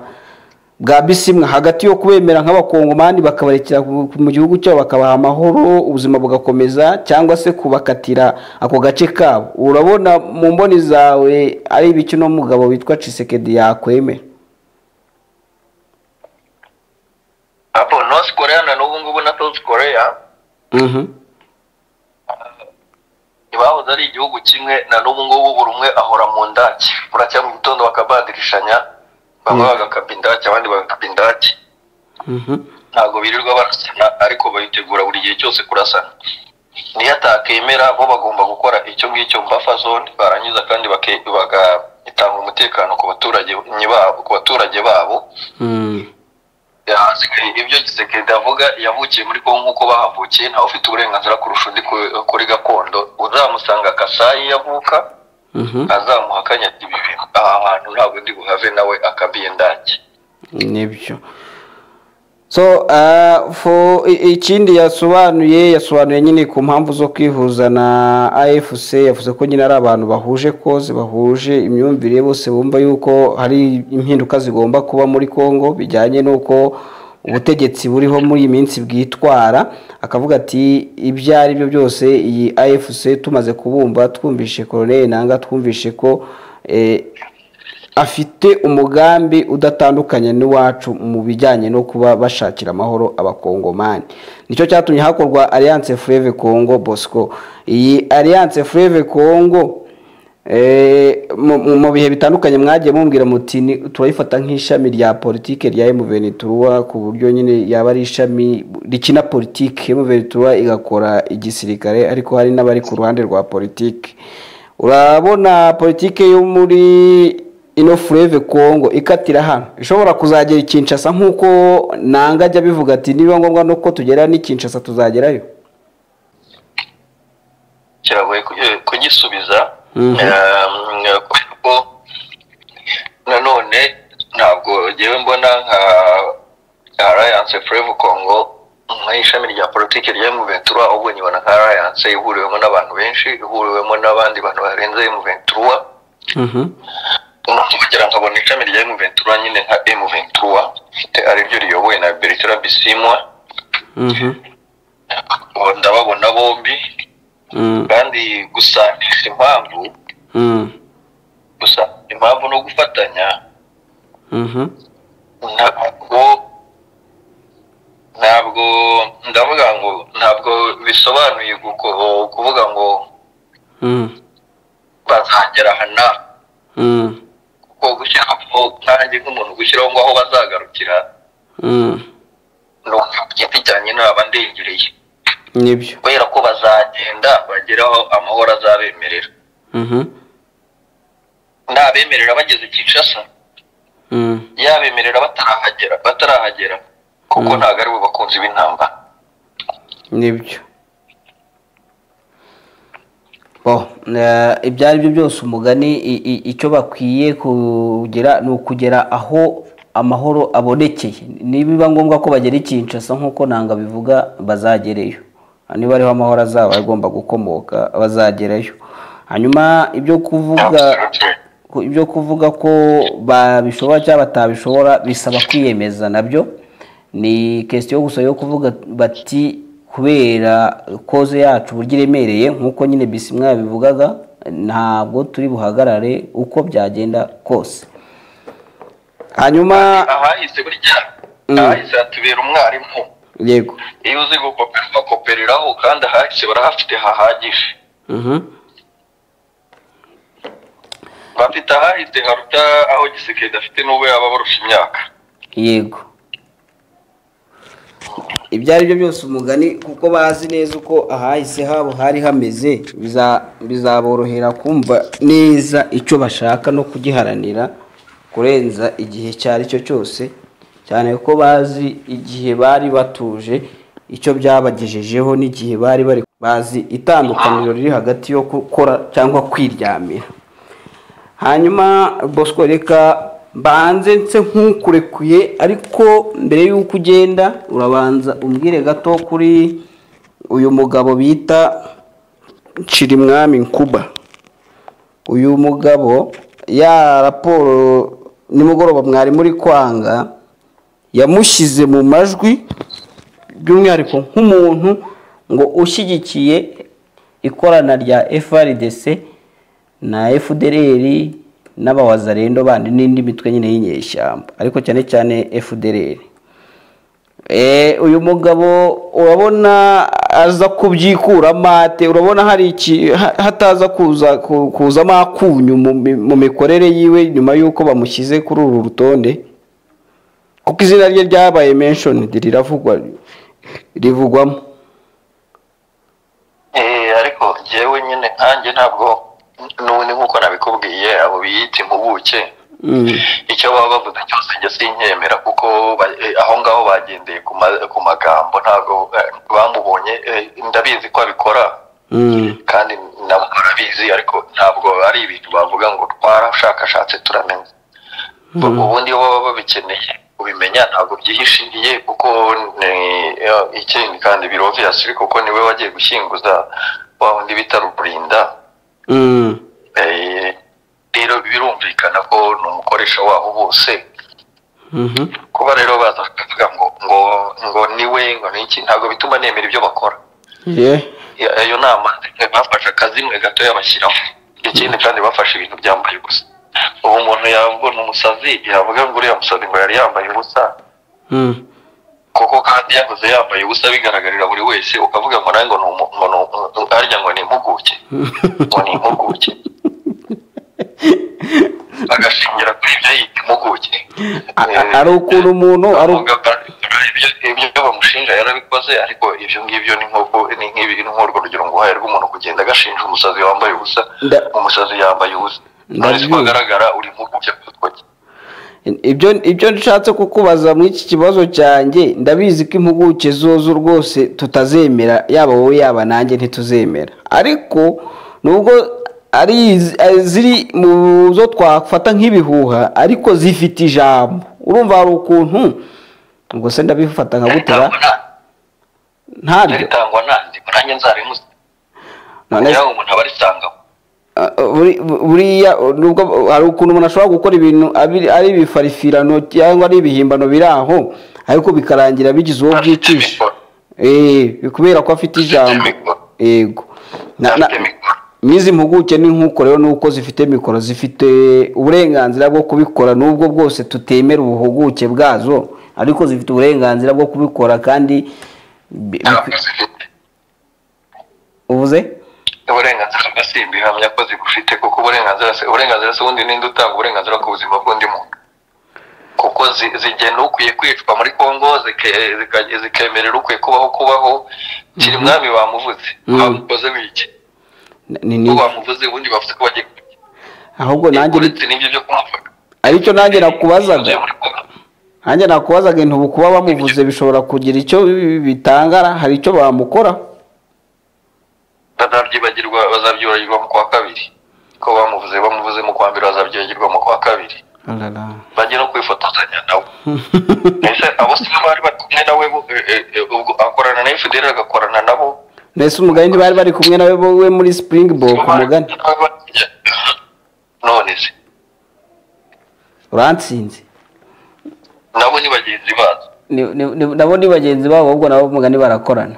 bwa bisimwa hagati yo kubemera nk'abakongomani bakabarekera mu gihugu cyabo bakabaha amahoro ubuzima bugakomeza cyangwa se kubakatira ako gace kabo urabona mu mboni zawe ari ibiki uno mugabo witwa cisekedi yakwemera apo north korea na n'ubu ngubu na south korea ntibahoze ari igihugu kimwe na n'ubu ngubu buri umwe ahora mu ndake buracya mu gitondo bakabadirishanya bamwe bagakapa indake abandi bagakapa indake ntabwo birirwa barasana ariko bayitegura buri gihe cyose kurasana niyo atakemera bo bagomba gukora icyo ngicyo mbafa zone barangiza kandi bake- bagatanga umutekano ku baturage babo ku baturage babo yasigaye ibyo gisekedi avuga yavukiye muri kongo nk'uko bahavukiye ntawe ufite uburenganzira kurusha undi ku- kuri gakondo uzamusanga kasayi yavuka azamuhakanya ibi bintu aha hantu ntabwo ndi buhave nawe akabiye ndake nibyo so ah, fo- i- ikindi yasobanuye yasobanuye nyine ku mpamvu zo kwihuza na afc yavuze ko nyine ari abantu bahuje koze bahuje imyumvire bose bumva yuko hari impinduka zigomba kuba muri congo bijyanye n'uko ubutegetsi buriho muri iyi minsi bwitwara akavuga ati ibyo ari byo byose iyi afc tumaze kubumva twumvishe koroneri nanga twumvishe ko eh, afite umugambi udatandukanye n'iwacu mu bijyanye no kuba bashakira amahoro abakongomani nicyo cyatumye hakorwa alliance Fleuve Congo Bosco iyi alliance Fleuve Congo eh, mu- mu- mu bihe bitandukanye mwagiye mumbwira muti ni- turayifata nk'ishami rya politike rya M23 ku buryo nyine yaba ari ishami rikina politike M23 igakora igisirikare ariko hari n'abari ku ruhande rwa politike urabona politike yo muri ino fureve kongo ikatira hano ishobora kuzagera i kinshasa nk'uko nanga ajya abivuga ati niba ngombwa nuko tugera n'i kinshasa tuzagerayo kiragoye ku- eh, kugisubiza Mhm. Ehm, kubera ko nanone ntabwo ngewe mbona nka alliance forever congo nk'ishami rya politiki rya M23 ahubwo nyibona nka alliance ihuriwemo n'abantu benshi ihuriwemo n'abandi bantu barenze M23 no kugira nkabona ishami rya M23 nyine nka M23 ifite ariryo riyobowe na Bertrand Bisimwa ndababona bombi kandi gusanisha impamvu gusa impamvu no gufatanya ntabwo ntabwo ndavuga ngo ntabwo bisobanuye guko- kuvuga ngo bazagera aha n'aha kuko gushyiraho nkanjye nk'umuntu gushyiraho ngo aho bazagarukira ni umuntu giti cyanjye naba ndengereye nibyo kubera ko bazagenda bageraho amahoro azabemerera ntabemerera bageze kinshasa yabemerera batarahagera batarahagera kuko Mm. ntabwo ari bo bakunzi b'intambara nibyo Bo, eh, ibyo ari byo byose umugani i- i- icyo bakwiye kugera ni ukugera aho amahoro abonekeye nibiba ngombwa ko bagera i Kinshasa nk'uko nanga bivuga bazagereyo niba ariho amahoro azaba agomba gukomoka bazagerayo hanyuma ibyo kuvuga ku- ibyo kuvuga ko babishobora cyangwa batabishobora bisaba kwiyemeza nabyo ni kesitiyo gusa yo kuvuga bati kubera koze yacu uburyo iremereye nk'uko nyine bisimwa yabivugaga ntabwo turi buhagarare uko byagenda kose hanyuma ahahise burya Mm. ahahise hatubera umwarimu yego iyo uzi gukopera ugakopereraho kandi ahahise barahafite hahagije Mhm. bafite ahahise haruta aho gisekedi afite n'ubwo yaba abarusha imyaka yego ibyo ari byo byose umugani kuko bazi neza uko ahahise habo hari hameze biza- bizaborohera kumva neza icyo bashaka no kugiharanira kurenza igihe icyo ari cyo cyose cyane ko bazi igihe bari batuje icyo byabagejejeho n'igihe bari bari bazi itandukaniro riri hagati yo gukora cyangwa kwiryamira hanyuma bosco reka mbanze nse nkukurekuye ariko mbere y'uko ugenda urabanza umbwire gato kuri uyu mugabo bita nshyirimwami nkuba uyu mugabo ya raporo nimugoroba mwari muri kwanga yamushyize mu majwi by'umwihariko nk'umuntu ngo ushyigikiye ikorana rya FRDC na FDLR n'abawazarendo bandi n'indi mitwe nyine y'inyeshyamba ariko cyane cyane FDLR Eh, uyu mugabo urabona aza kubyikuramo ate urabona hari iki ha- hataza kuza ku- kuzamo akunyu mu mi- mu mikorere yiwe nyuma y'uko bamushyize kuri uru rutonde kuko izina rye ryabaye mentioned riravugwa rivugwamo Eh, ariko jewe nyine nkanjye ntabwo n'ubundi nk'uko nabikubwiye abo biyita impuguke Mm. icyo baba bavuze cyose njye sinkemera kuko ba- eh, aho ngaho bagendeye ku ma- ku magambo ntabwo eh, bamubonye eh, ndabizi ko abikora Mm. kandi nabo barabizi ariko ntabwo ari ibintu bavuga ngo twarabushakashatse turamenye Mhm. ubundi iyo baba babikeneye ubimenya ntabwo byihishiriye kuko ni- eh, ikindi kandi biroviyasi kuko niwe wagiye gushyinguza wa wundi bita ruburinda Mm. Eh, rero birumvikana ko ni umukoresha waho bose Mhm. kuba rero baza bakavuga ngo ngo ngo niwe ngo niki ntabwo bituma nemera ibyo bakora Yeah. Ya- ayo nama bafashe akazimwe gato yabashyiraho ikindi kandi bafashe ibintu byambaye ubusa ubu umuntu yavuga ni umusazi yavuga ngo uriya musazi ngo yari yambaye ubusa Mm. kuko kandi yahoze yambaye ubusa bigaragarira buri wese ukavuga ngo nawe ngo ni umu- ngo ni umu- harya ngo ni impuguke ngo ni impuguke bagashingira kuri ibyo yita impuguke A- a- ari ukuntu umuntu ari uku- Bavuga ba- ibyo- ibyo bamushinja yarabikoze ariko ibyo ngibyo ni nk'uko ni nk'ibi ni nk'urwo rugero ngo uhaye rw'umuntu kugenda agashinja umusazi wambaye ubusa Nda- umusazi yambaye ubusa none ko Ndabyumva. agaragara uri mu kujya kutoki ibyo ibyo nshatse kukubaza muri iki kibazo cyanjye ndabizi ko impuguke zozo rwose tutazemera yaba wowe yaba nanjye ntituzemera ariko nubwo ari iz- ari ziri mu zo twafata nk'ibihuha ariko zifite ijambo urumva hari ukuntu ubwo se ndabifata nka gutera ntabyo ritangwa nandi nanjye nzarimuze none se- yaba umuntu aba arisangaho Ah, buri- buriya nubwo hari ukuntu umuntu ashobora gukora ibintu abi- ari ibifarifirano cyangwa ari ibihimbano biri aho ariko bikarangira bigize uwo Afite byicisha mikoro. Eh, kubera ko afite ijambo mikoro. yego Na- na- Afite mikoro. n'izi mpuguke ni nk'uko rero nuko zifite mikoro zifite uburenganzira bwo kubikora n'ubwo bwose tutemera ubuhuguke bwazo ariko zifite uburenganzira bwo kubikora kandi bi- ntabwo zifite uvuze uburenganzira bwa simba ihamya ko zibufite kuko uburenganzira se uburenganzira se ubundi ninde utanga uburenganzira ku buzima bw'undi muntu kuko zi- zigenda ukwiye kwicwa muri kongo zike- zika- zikemerera ukwiye kubaho kubaho kiri mwami bamuvuze Mhm. bamukoze wiki ni ni ubu bamuvuze ubundi bavuze ko bagiye ahubwo nanjye ni- uretse n'ibyo byo kumufata aricyo nanjye nakubazaga Uzuye muri Congo. nanjye nakubazaga intubu kuba bamuvuze bishobora kugira icyo bitangara hari icyo bamukora bazabyibagirwa bazabyibagirwa mu kwa kabiri ko bamuvuze bamuvuze mu kwa mbere bazabyibagirwa mu kwa kabiri bajye no kwifotozanya nawe ese abo si bo bari bari kumwe nawe bo, eh, eh, eh, ubwo akorana na fdr agakorana nabo mbese umugani ntibari bari kumwe nawe wowe muri springbok umugani none se urantsinze nabo ni bagenzi bazo Ni- ni- ni- nabo ni bagenzi babo ahubwo nabo umugani barakorana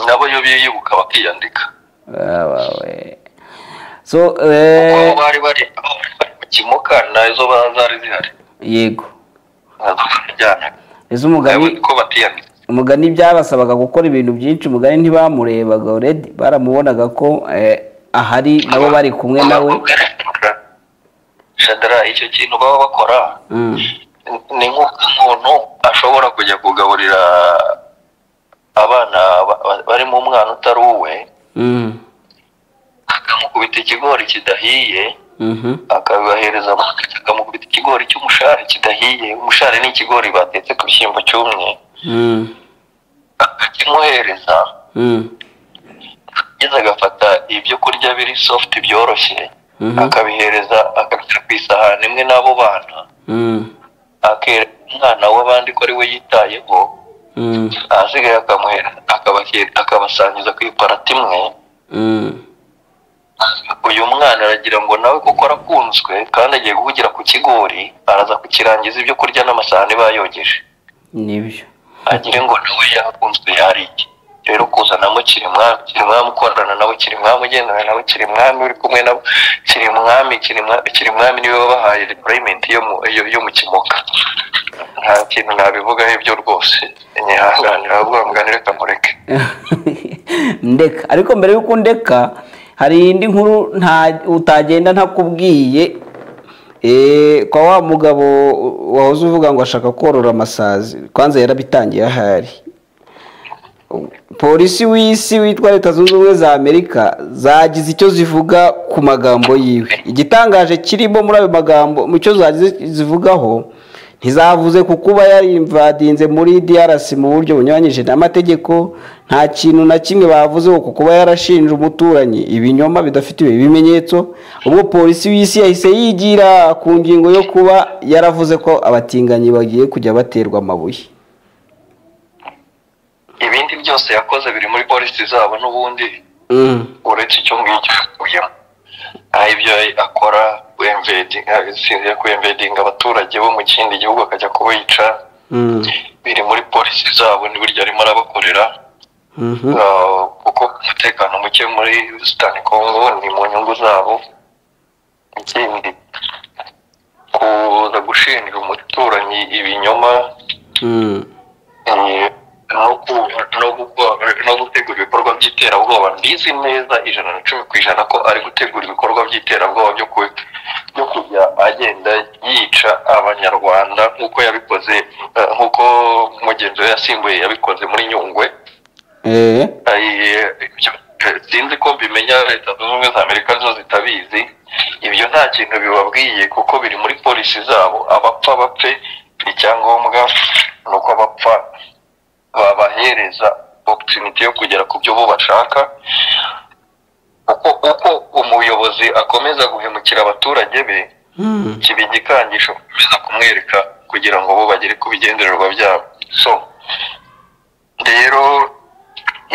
nabo iyo biyubuka bakiyandika Ah, wawe. so aho eh, bari bari aho bari bari mu kimoka nazo ba- zari zihari yego nazo barajyanaga mbese nawe umugani ko batiyandika umugani byabasabaga gukora ibintu byinshi umugani ntibamurebaga already baramubonaga ko eh, ahari nabo bari kumwe nawe shadara icyo kintu baba bakora Mm. ni nk'umuntu ashobora kujya kugaburira abana ba- ba- bari mu mwana utari uwe Mm. akamukubita ikigori kidahiye Mhm. akabibahereza amata akamukubita ikigori cy'umushari kidahiye umushari ni ikigori batetse ku bishyimbo cyumye Mm. akakimuhereza Mm. ageze agafata ibyo kurya biri sofuti byoroshye akabihereza akabishyira ku isahani imwe n'abo bana akereka umwana w'abandi ko ari we yitayeho ahasigaye akamuhera akabake- akabasangiza ku iparati imwe uyu mwana aragira ngo nawe kuko arakunzwe kandi agiye guhugira ku kigori araza kukirangiza ibyo kurya n'amasahani bayogeje nibyo agire ngo nawe yakunzwe yariye rero kuzanamo kirimwami kirimwami ukorana nabo kirimwami ugendana nabo kirimwami uri kumwe nabo kirimwami Kirimwa- kirimwami niwe wabahaye purayimenti yo mu yo- yo mu kimoka nta kintu nabivugaho ibyo rwose nyihanganira ahubwo muganire kamureke ndeka ariko mbere y'uko ndeka hari indi nkuru nta utagenda ntakubwiye eh, kwa wa mugabo wahoze uvuga ngo ashaka korora amasazi kwanza yarabitangiye ahari polisi w'isi witwa leta zunze ubumwe za amerika zagize icyo zivuga ku magambo yiwe igitangaje kirimo muri ayo magambo mu cyo zagize zivugaho ntizavuze ku kuba yarimvadinze muri DRC mu buryo bunyuranyije n'amategeko nta kintu na kimwe bavuzeho ku kuba yarashinje umuturanyi ibinyoma bidafite ibimenyetso ubwo polisi w'isi yahise yigira ku ngingo yo kuba yaravuze ko abatinganyi bagiye kujya baterwa amabuye ibindi byose yakoze biri muri polisi zabo n'ubundi Mm, uretse icyo ngicyo yakuyemo aha ibyo akora sinziye kuyemvedinga abaturage bo mu kindi gihugu akajya kubica mm, biri muri polisi zabo ni buryo arimo arabakorera mhm, Ah, kuko umutekano muke muri sitani kongo ni mu nyungu zabo ikindi kuza gushinja umuturanyi ibinyoma mm, eh, no ku- no gukora- no gutegura ibikorwa by'iterabwoba mbizi neza ijana na cumi ku ijana ko ari gutegura ibikorwa by'iterabwoba byo ku- byo kujya agenda yica abanyarwanda nk'uko yabikoze eh, nk'uko mugenzi we yasimbuye yabikoze muri nyungwe eh, Ay- ibyo- sinzi ko mbimenya leta zunze ubumwe za amerika zo zitabizi ibyo nta kintu bibabwiye kuko biri muri polisi zabo abapfa bapfe icyangombwa ni uko abapfa babahereza oputuniti yo kugera ku byo bo bashaka uko uko umuyobozi akomeza guhemukira abaturage be mm. kiba igikangisho biza kumwereka kugira ngo bo bagere ku bigendererwa byabo so rero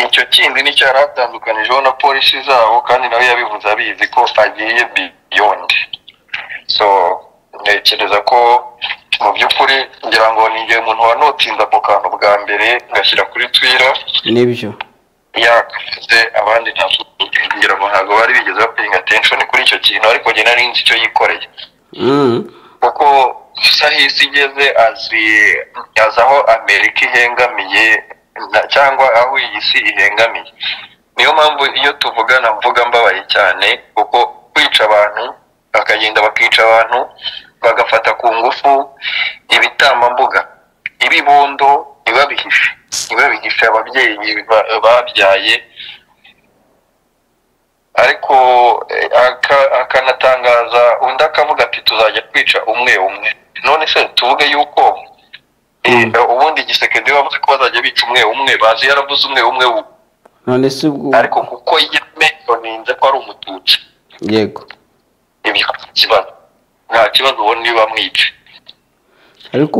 icyo kindi nicyo yari atandukanijeho na polisi zabo kandi nawe yabivuze abizi ko agiye biyondi so ntekereza ko mu by'ukuri ngira ngo ni igihe umuntu wanotinze ako kantu bwa mbere ngashyira kuri twira nibyo yakavuze abandi ntabwo ngira ngo ntabwo bari bigeze bapayinga atenshoni kuri icyo kintu ariko njye nari nzi icyo yikoreye Mm, kuko gusa aho isi igeze azi azi aho amerika ihengamiye na- cyangwa aho iyi si ihengamiye niyo mpamvu iyo tuvugana mvuga mbabaye cyane kuko kwica abantu bakagenda bakica abantu bagafata ku ngufu ibitamambuga ibibondo ntibabihishe ntibabihishe ababyeyi ba- babyaye ariko eh, aka- akanatangaza undi akavuga ati tuzajya twica umwe umwe none se tuvuge yuko eh, ubundi igisekedi bavuze ko bazajya bica umwe umwe bazi yaravuze umwe umwe ubu none se ubwo ariko kuko yameyoninze ko ari umututsi yego ibyo nta kibazo nta kibazo ubona iyo bamwica ariko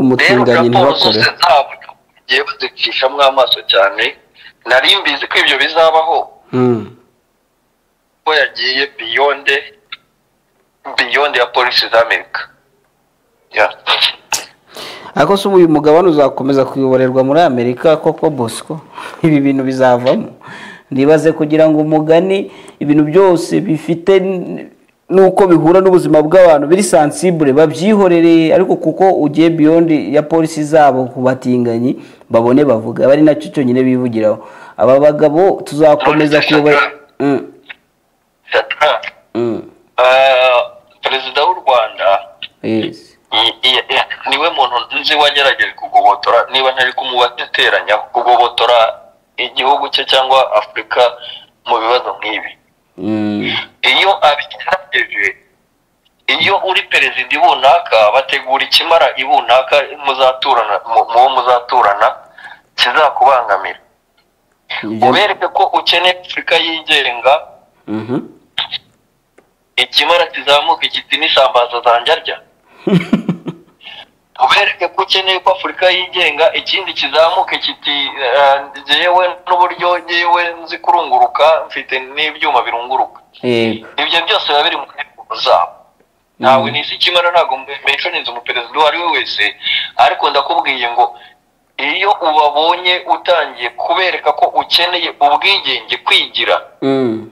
rero umutinganyi raporo zose ntibakore zabo bagiye bazicishamo amaso cyane nari mbizi ko ibyo bizabaho Mm, ko yagiye biyonde biyonde ya polisi za amerika Yeah. ariko se ubu uyu mugabane uzakomeza kuyoborerwa muri amerika koko bosco ibi bintu bizavamo ndibaze kugira ngo umugani ibintu byose bifite n- n'uko bihura n'ubuzima bw'abantu biri sansibure babyihorere ariko kuko ugiye beyond ya polisi zabo ku batinganyi babone bavuga aba ari nacyo cyonyine bivugiraho aba bagabo tuzakomeza kuyobora Mm, Tata, mm, eh, perezida w'u rwanda yes. i- i- i- niwe muntu nzi wagerageje kugobotora niba ntari kumubateteranya kugobotora igihugu cye cyangwa afurika mu bibazo nk'ibi Mm. iyo abigerageje iyo uri perezida ibunaka bategura ikimara ibunaka muzaturana mu- muwo muzaturana kizakubangamira Ibyo- ubereke ko ukeneye afurika yigenga Mhm. ikimara kizamuka kiti n'isambaza zanjye arya ubereke ko ukeneye ko afurika yigenga ikindi kizamuke kiti eh, njyewe n'uburyo njyewe nzi kurunguruka mfite n'ibyuma birunguruka yego ibyo byose biba biri mu nteguzo zabo ntawe n'isi ikimara ntabwo menshoninze umuperezida uwo ari we wese ariko ndakubwiye ngo iyo ubabonye utangiye kubereka ko ukeneye ubwigenge kwigira Mm.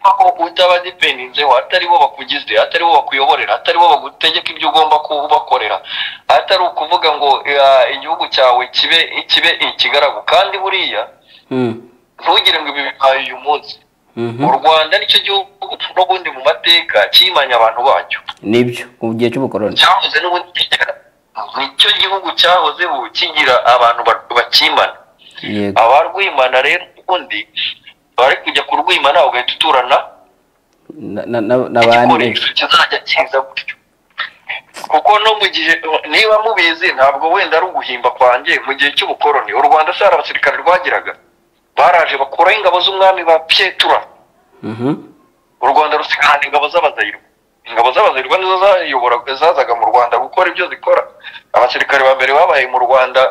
aho utaba dipendinzeho atari bo bakugize atari bo bakuyoborera atari bo bagutegeka ibyo ugomba kubakorera atari ukuvuga ngo eh, igihugu cyawe kibe kibe ikigaragu kandi buriya Mm. ntugire ngo ibi bibaye uyu munsi Mhm. u rwanda nicyo gihugu n'ubundi mu mateka kimanye abantu bacyo nibyo mu gihe cy'ubukoroni cyahoze n'ubundi kigira nicyo gihugu cyahoze ubu kigira abantu ba- bakimana yego abarwimana rero ubundi bari kujya kurwimana ugahita uturana Na- na- na- n'abandi igikoresho kizajya kiza gutyo kuko no mu gihe niba mubizi ntabwo wenda ari uguhimba kwanjye mu gihe cy'ubukoroni u rwanda se hari abasirikare rwagiraga baraje bakuraho ingabo z'umwami ba pietura Mhm. u rwanda rusigarana ingabo z'abazayirwa ingabo z'abazayirwa nizo zayoboraga zazaga mu rwanda gukora ibyo zikora abasirikare ba mbere babaye mu rwanda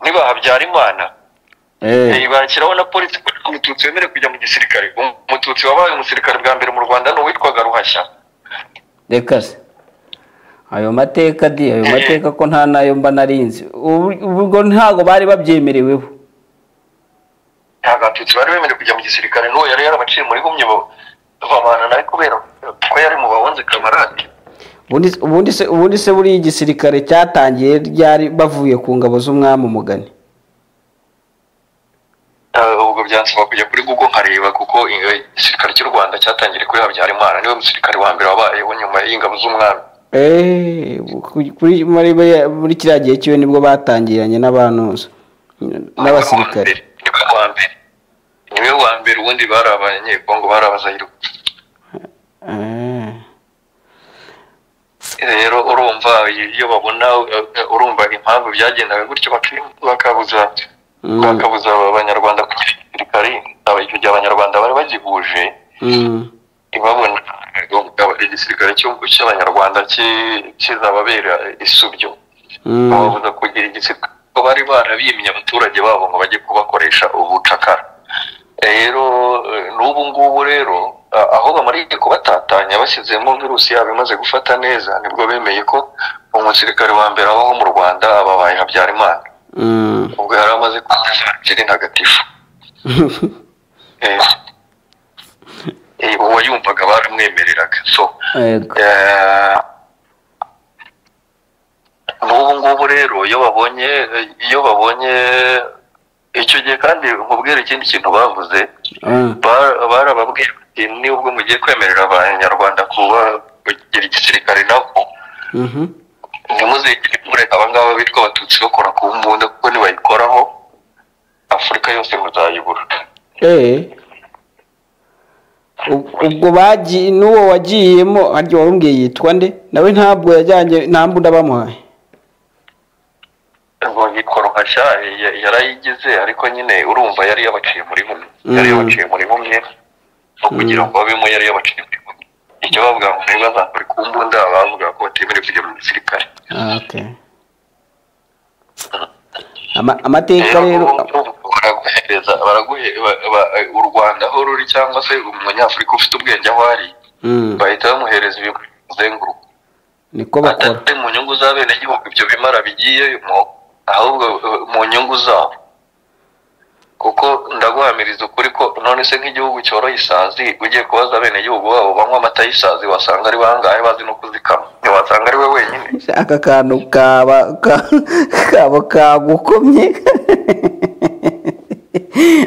niba habyarimana Eh, Eh, bashyiraho na polisi ko nta mututsi wemerewe kujya mu gisirikare umututsi wabaye umusirikare bwa mbere mu rwanda ni uwitwaga ruhashya reka se ayo mateka di ayo mateka ko nta nayo mba narinzi Ubu- ubwo ntago bari babyemereweho nta batutsi bari bemerewe kujya mu gisirikare n'uwo yari yarabaciye muri gumye bo babana nawe kubera ko yari mu bahunze kamarade Ubundi- ubundi se ubundi se buriya igisirikare cyatangiye ryari bavuye ku ngabo z'umwami umugani Eh, ubwo byansaba kujya kuri google nkareba kuko eh, igisirikare cy'u rwanda cyatangiriye kuri habyarimana niwe musirikare wa mbere wabayeho nyuma y'ingabo z'umwami Eh, ku- kuri muri muri kiriya gihe cyiwe nibwo batangiranye n'abantuza n'abasirikare niwe wa mbere niwe wa mbere ubundi bari abanyekongo bari abazayiro Eh, rero urumva iyo babona eh, eh, urumva impamvu byagendaga gutyo baki- bakabuza Mm. bakabuza abanyarwanda kugira igisirikare aba- icyo gihe abanyarwanda bari bagihuje mm, babona igisirikare cy'u- cy'abanyarwanda ki- kizababera isubyo mm, bababuza kugira igisirikare ko bari barabimye abaturage babo ngo bajye kubakoresha ubucakara rero eh, n'ubu ngubu rero a- aho bamariye kubatatanya bashyizemo virusi yabo imaze gufata neza nibwo bemeye ko umusirikare wa mbere abaho mu rwanda ababaye habyarimana mm. ubwo yari amaze kuza jiri ntagatifu Eh, eh, uwo yumvaga baramwemereraga so Yego. Eh, n'ubu ngubu rero iyo babonye iyo babonye icyo gihe kandi nkubwira ikindi kintu bavuze Ah, ba- barababwiye bati nubwo mugiye kwemerera abanyarwanda kuba kugira igisirikare nabo mhm, ntimuzigire mureka abangaba bitwa abatutsi bakora ku mbunda kuko nibayikoraho afurika yose muzayibura eh. Ub- ubwo bagiye n'uwo wagiyemo harya warumbwiye yitwa nde nawe ntabwo yajyanye nta mbunda bamuhaye ngo yitwa ruhashya ya- yarayigize ariko nyine urumva yari yabaciye muri bumwe yari Mm. yabaciye muri bumwe no kugira ngo babemo yari yabaciye muri bumwe icyo bavuga ngo niba bazakora ku mbunda bavuga ko batemerewe kujya mu gisirikare Ah, okay. Ama- amateka rero baraguhereza baraguhe- ba- ba- u rwanda aho ruri cyangwa se umunyafurika ufite ubwenge aho ari Mm, bahita bamuhereza ibintu bizenguruka niko bakora atari mu nyungu z'abenegihugu ibyo bimara bigiyemo ahubwo eh, mu nyungu zabo kuko ndaguhamiriza ukuri ko none se nk'igihugu cyoroye isazi ugiye kubaza abenegihugu babo banywa amata y'isazi wasanga ari bangahe bazi no kuzikama ntiwasanga ari we wenyine aka kantu kaba ka- kaba kagukomye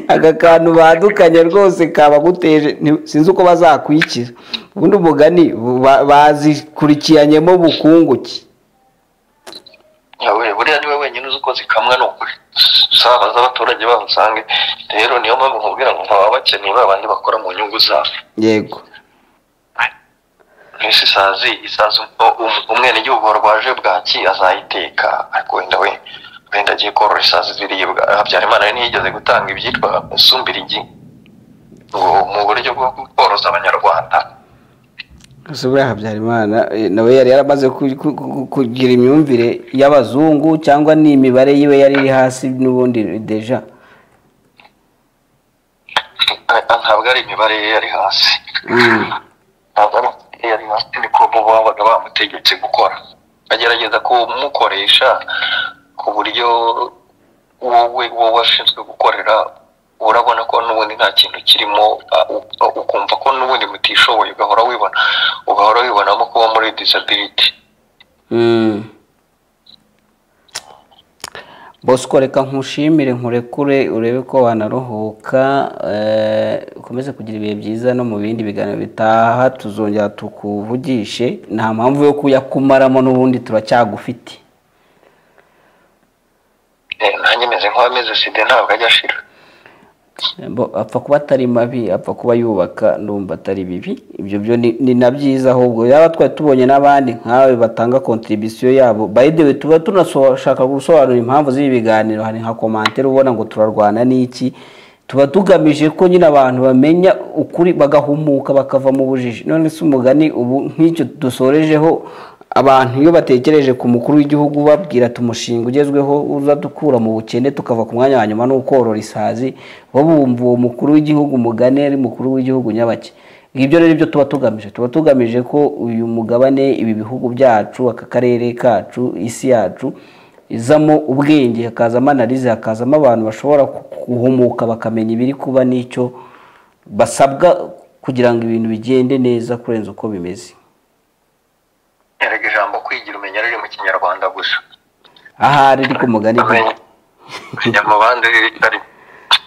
aka kantu badukanye rwose kabaguteje nti- sinzi uko bazakwikira ubundi umugani ba- bazikurikiranyemo bukungu ki Yawe, buriya niwe wenyine uzi uko zikamwa ni ukuri usabaza abaturage baho usange rero niyo mpamvu nkubwira ngo baba bakeneye ba bandi bakora mu nyungu zabo yego ese isazi isazi um- um- umwenegihugu warwaje bwaki azayiteka ariko wenda we wenda agiye korora isazi ziribwa habyarimana we ntiyigeze gutanga ibyitwa sumbirigi ngo mu buryo bwo koroza abanyarwanda gusa buriya habyarimana eh, nawe yari yaramaze ku- ku- ku- kugira imyumvire y'abazungu cyangwa ni imibare yiwe yari iri hasi n'ubundi deja Ah, ntabwo ari imibare ye yari hasi Mm. ntabwo ari imibare ye yari hasi niko bo babaga bamutegetse gukora agerageza kumukoresha ku buryo wowe wowe washinzwe gukorera urabona ko n'ubundi nta kintu kirimo ah, u- u- ukumva ko n'ubundi mutishoboye ugahora wibona ugahora wibonamo kuba muri disability Mm. bosco reka nkushimire nkurekure urebe ko wanaruhuka eh, ukomeze kugira ibihe byiza no mu bindi biganiro bitaha tuzongera tukuvugishe nta mpamvu yo kuyakumaramo n'ubundi turacyagufite Eh, nanjye meze nk'uwameze sida ntabwo ajya ashira Bo- apfa kuba atari mabi apfa kuba yubaka ndumva atari bibi ibyo byo ni ni na byiza ahubwo yaba twari tubonye n'abandi nkawe batanga kontribisiyo yabo by the way tuba tunashaka gusobanura impamvu z'ibi biganiro hari nka komantere ubona ngo turarwana n'iki tuba tugamije ko nyine abantu bamenya ukuri bagahumuka bakava mu bujiji none se umugani ubu nk'icyo dusorejeho abantu iyo batekereje ku mukuru w'igihugu babwira ati umushinga ugezweho uzadukura mu bukene tukava ku mwanya wa nyuma ni ukorora isazi bo bumva uwo mukuru w'igihugu mugane ari mukuru w'igihugu nyabake ibyo rero ibyo tuba tugamije tuba tugamije ko uyu mugabane ibi bihugu byacu aka karere kacu isi yacu izamo ubwenge hakazamo analize hakazamo abantu bashobora guhumuka bakamenya ibiri kuba n'icyo basabwa kugira ngo ibintu bigende neza kurenza uko bimeze erega ijambo kwigira umenya riri mu kinyarwanda gusa ahari riri ku mugani Amenya. menya mu bandi ritari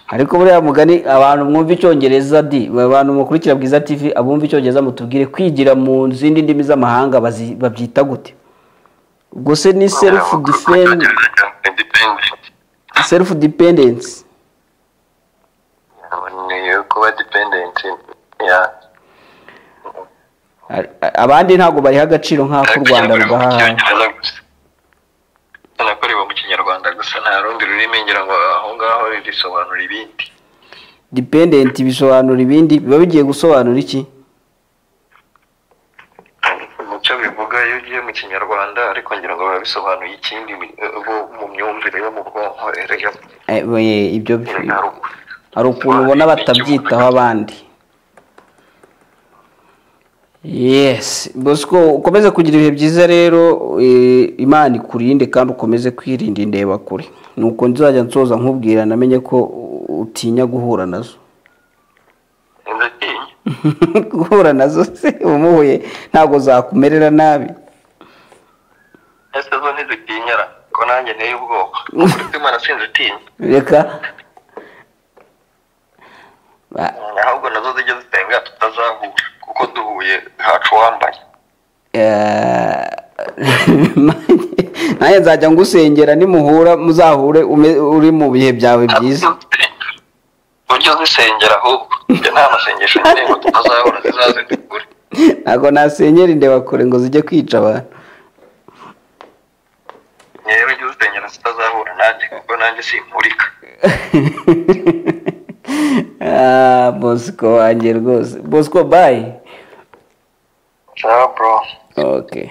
ariko buriya mugani abantu mwumva icyongereza di abantu mukurikira bwiza tv abumva icyongereza mutubwire kwigira mu zindi ndimi z'amahanga bazi- babyita gute ubwo se ni self defend self dependence ni kuba dependent ya A- a- abandi ntabwo bariha agaciro nk'ako u Rwanda rubaha nakorewe mu kinyarwanda gusa nta rundi rurimi ngira ngo aho ngaho risobanura ibindi dependent bisobanura ibindi biba bigiye gusobanura iki nicyo bivuga iyo ugiye mu kinyarwanda ariko ngira ngo biba bisobanuye ikindi eh, bo mu myumvire yo mu bwonko erega Eh, we- ibyo erega hari uku- hari ukuntu ubona batabyitaho abandi yesi bosco ukomeze kugira ibihe byiza rero eh, imana ikurinde kandi ukomeze kwirinda indebakure nuko nzajya nsoza nkubwira namenye ko utinya guhura nazo Ndatinya. guhura nazo se umuhuye ntabwo zakumerera nabi ese zo ntizitinyara ko nanjye nteye ubwoba uretse imana sinzitinya reka Ba- ahubwo nazo zijya zitenga tutazahura kuko duhuye hacu wambaye Eh, nanjye nzajya ngusengera nimuhura muzahure ume- uri mu bihe byawe byiza ujye uzisengera ahubwo ibyo nta masengesho ngira ngo tutazahura zizaze dukure ntabwo nasenyera indebakure ngo zijye kwica abantu rero ujye uzisengera zitazahura nanjye kuko nanjye simpurika Ah, bosco wanjye rwose bosco bayi sawa bro okay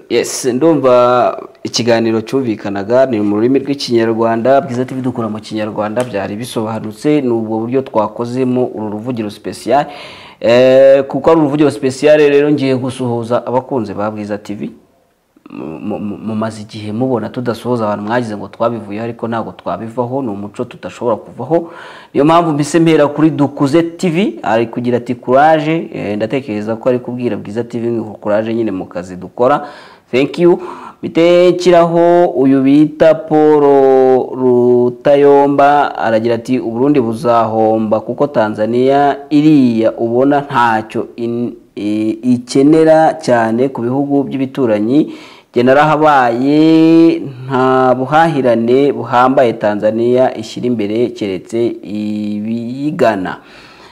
yes ndumva ikiganiro cyumvikanaga ni mu rurimi rw'ikinyarwanda bwiza tv dukura mu kinyarwanda byari bisobanutse ni ubwo buryo twakozemo uru ruvugiro sipesiyare kuko ari uruvugiro sipesiyare rero ngiye gusuhuza abakunzi ba bwiza tv mu- mu- mu- mumaze igihe mubona tudasuhuza abantu mwagize ngo twabivuyeho ariko ntabwo twabivaho ni umuco tudashobora kuvaho niyo mpamvu mpise mpera kuri dukuze tv ari kugira ati kuraje eh, ndatekereza ko ari kubwira bwiza tv ngo kuraje nyine mu kazi dukora thank you mitekiraho uyu bita paul rutayomba aragira ati uburundi buzahomba kuko tanzania iriya ubona ntacyo in- i- ikenera cyane ku bihugu by'ibituranyi jye narahabaye nta buhahirane buhambaye tanzania ishyira imbere keretse ibiyigana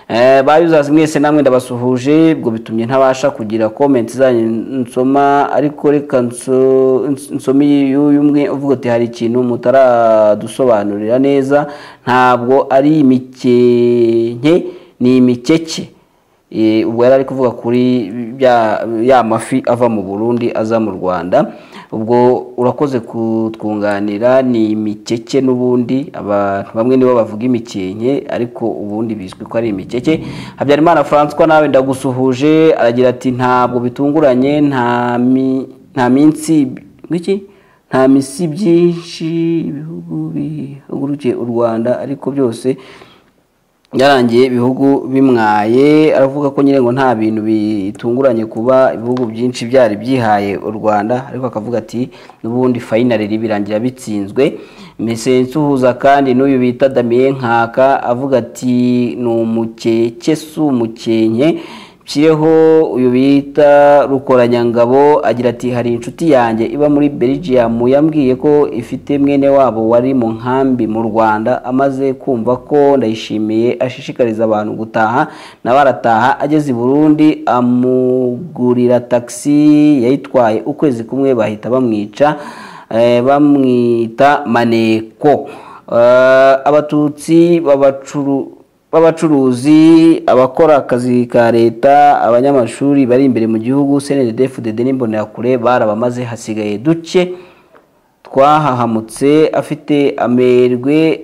Eh, bayuzazi mwese namwe ndabasuhuje ubwo bitumye ntabasha kugira komenti zanyu nsoma ariko reka nso- ns- nsome iy'uyu umwe uvuga ati hari ikintu mutaradusobanurira neza ntabwo ari imikenke ni imikeke Eh, ubwo yari ari kuvuga kuri bya- ya mafi ava mu burundi aza mu rwanda ubwo urakoze kutwunganira ni imikeke n'ubundi abantu bamwe nibo bavuga imikenke ariko ubundi bizwi ko ari imikeke habyarimana francois nawe ndagusuhuje aragira ati ntabwo bitunguranye nta mi- nta minsi ngiki nta misi byinshi ibihugu bihagurukiye u rwanda ariko byose yarangiye ibihugu bimwaye aravuga ko nyine ngo nta bintu bitunguranye kuba ibihugu byinshi byari byihaye u Rwanda ariko akavuga ati n'ubundi fayinari ribirangira bitsinzwe Nsuhuza kandi n'uyu bita Damien Nkaka avuga ati ni umukeke si umukenke Nshireho uyu bita rukoranyangabo agira ati hari inshuti yanjye iba muri Belgium yambwiye ko ifite mwene wabo wari mu nkambi mu Rwanda amaze kumva ko ndayishimiye ashishikariza abantu gutaha nawe arataha ageze i Burundi amugurira taxi yayitwaye ukwezi kumwe bahita bamwica eh, bamwita maneko Eh, abatutsi babacuru b'abacuruzi abakora akazi ka leta abanyamashuri bari imbere mu gihugu snddfdd n'imbonerakure barabamaze hasigaye duke twahahamutse afite amerwe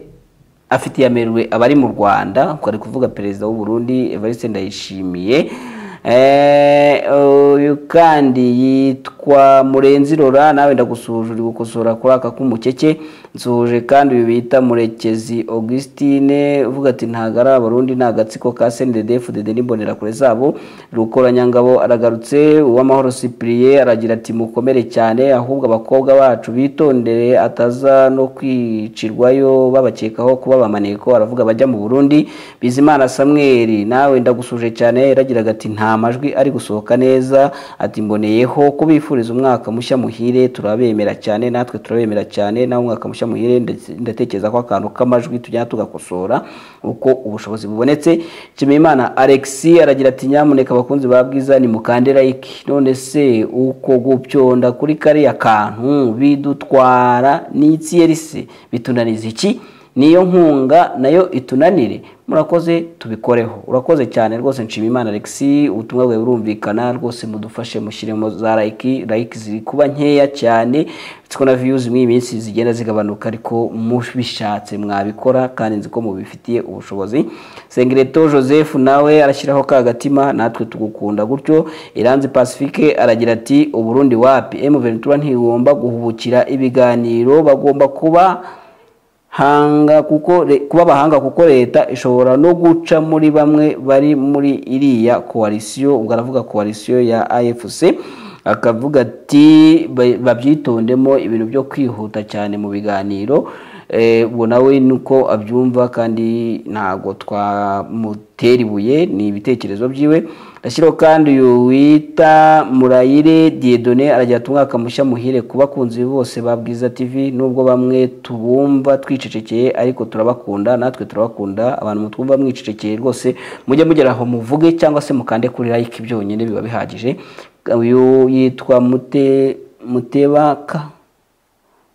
afitiye amerwe abari mu rwanda kwari kuvuga perezida w'u Burundi evariste ndayishimiye Eh, uyu kandi yitwa murenzi rora nawe ndagusuhuje uri gukosora kuri aka k'umukeke nsuhuje kandi uyu bita murekezi augustine uvuga ati ntago ari abarundi ni agatsiko ka snddf dede n'imbonerakure zabo rukoranyangabo aragarutse uwamahoro cyprien aragira ati mukomere cyane ahubwo abakobwa bacu bitondere ataza no kwicirwayo babakekaho kuba abamaneko aravuga bajya mu burundi bizimana samweri nawe ndagusuje cyane yaragiraga ati nta majwi ari gusohoka neza ati mboneyeho kubifuriza umwaka mushya muhire turabemera cyane natwe turabemera cyane nawe umwaka mushya muhire ndetse- ndatekereza ko akantu k'amajwi tujya tugakosora uko ubushobozi bubonetse Nshimiyimana Alex aragira ati nyamuneka abakunzi ba bwiza ni mukande like none se uko gupyonda kuri kariya kantu bidutwara n'ikiyerisi bitunaniza iki niyo nkunga nayo itunanire murakoze tubikoreho urakoze cyane rwose nshimiyimana Alex ubutumwa bwawe burumvikana rwose mudufashe mushyiremo za like like ziri kuba nkeya cyane siko na views muri iyi minsi zigenda zigabanuka ariko mubishatse mwabikora kandi nzi ko mubifitiye ubushobozi sengireto joseph nawe arashyiraho ka gatima natwe tugukunda gutyo iranzi pacifique aragira ati uburundi wapi m ventura ntigomba guhubukira ibiganiro bagomba kuba hanga kuko re- kuba abahanga kuko leta ishobora no guca muri bamwe bari muri iriya koalisiyo ubwo aravuga koalisiyo ya afc akavuga ati "Ba- babyitondemo ibintu byo kwihuta cyane mu biganiro Eh, ubwo nawe nuko abyumva kandi ntago twamutera ibuye ni ibitekerezo byiwe ashyiraho kandi uyu wita murayire diedone aragira ati umwaka mushya muhire ku bakunzi bose ba bwiza tv nubwo bamwe tubumva twicecekeye ariko turabakunda natwe turabakunda abantu mutwumva mwicecekeye rwose mujye mugera aho muvuge cyangwa se mukande kuri like byonyine biba bihagije uyu yitwa mute mutebaka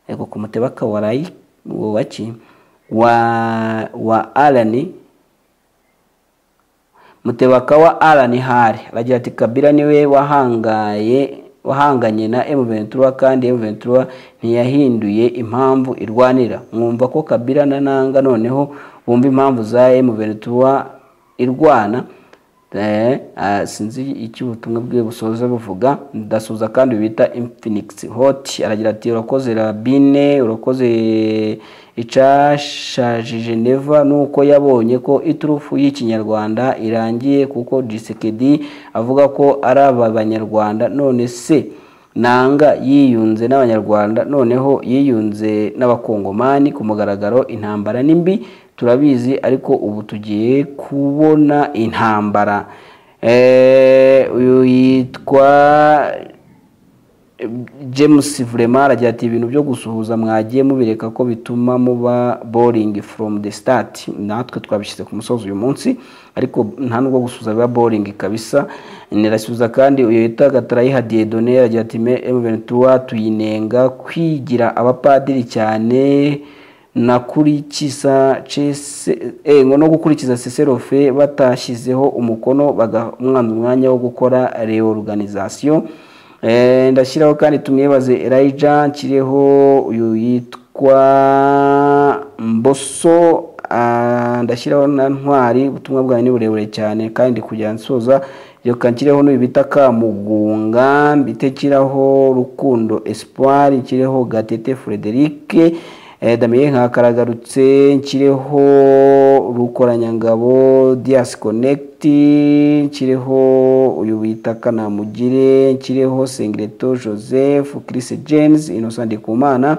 yego ku mutebaka wa rayi uwo waki wa wa alani mutebaka wa alani hari aragira ati kabira niwe wahangaye wahanganye na M Ventura kandi M Ventura ntiyahinduye impamvu irwanira mwumva ko kabira na nanga noneho bumva impamvu za M Ventura irwana Eh, ah, sinzi icyo ubutumwa bwe busoza buvuga ndasuza kandi bita infinix hot aragira ati urakoze rabine urakoze icashajije neva nuko yabonye ko iturufu y'ikinyarwanda irangiye kuko disekedi avuga ko ari aba banyarwanda none se nanga yiyunze n'abanyarwanda noneho yiyunze n'abakongomani ku mugaragaro intambara ni mbi turabizi ariko ubu tugiye kubona intambara Eh, uyu yitwa james vurema aragira ati ibintu byo gusuhuza mwagiye mubireka ko bituma muba boring from the start natwe twabishyize ku musozi uyu munsi ariko nta nubwo gusuhuza biba boring kabisa nirasuhuza kandi uyu yita gatarayiha diedone aragira ati "Me- M23 tuyinenga kwigira abapadiri cyane nakurikiza no gukurikiza seserofe batashyizeho umukono bagamwana umwanya wo gukora reorganizasiyo ndashyiraho kandi tumwibaze erayija nshyireho uyu yitwa mboso ndashyiraho na ntwari ubutumwa bwawe ni burebure cyane kandi kujya nsoza reka nshyireho n'uyu bita kamugunga mbite nshyiraho rukundo espoir nshyireho gatete frederic damiye nkakaragarutse nshyireho rukoranyangabo diyasi konegiti nshyireho uyu wita kanamugire nshyireho sengireto joseph kirisi jenesi inosa ndikumana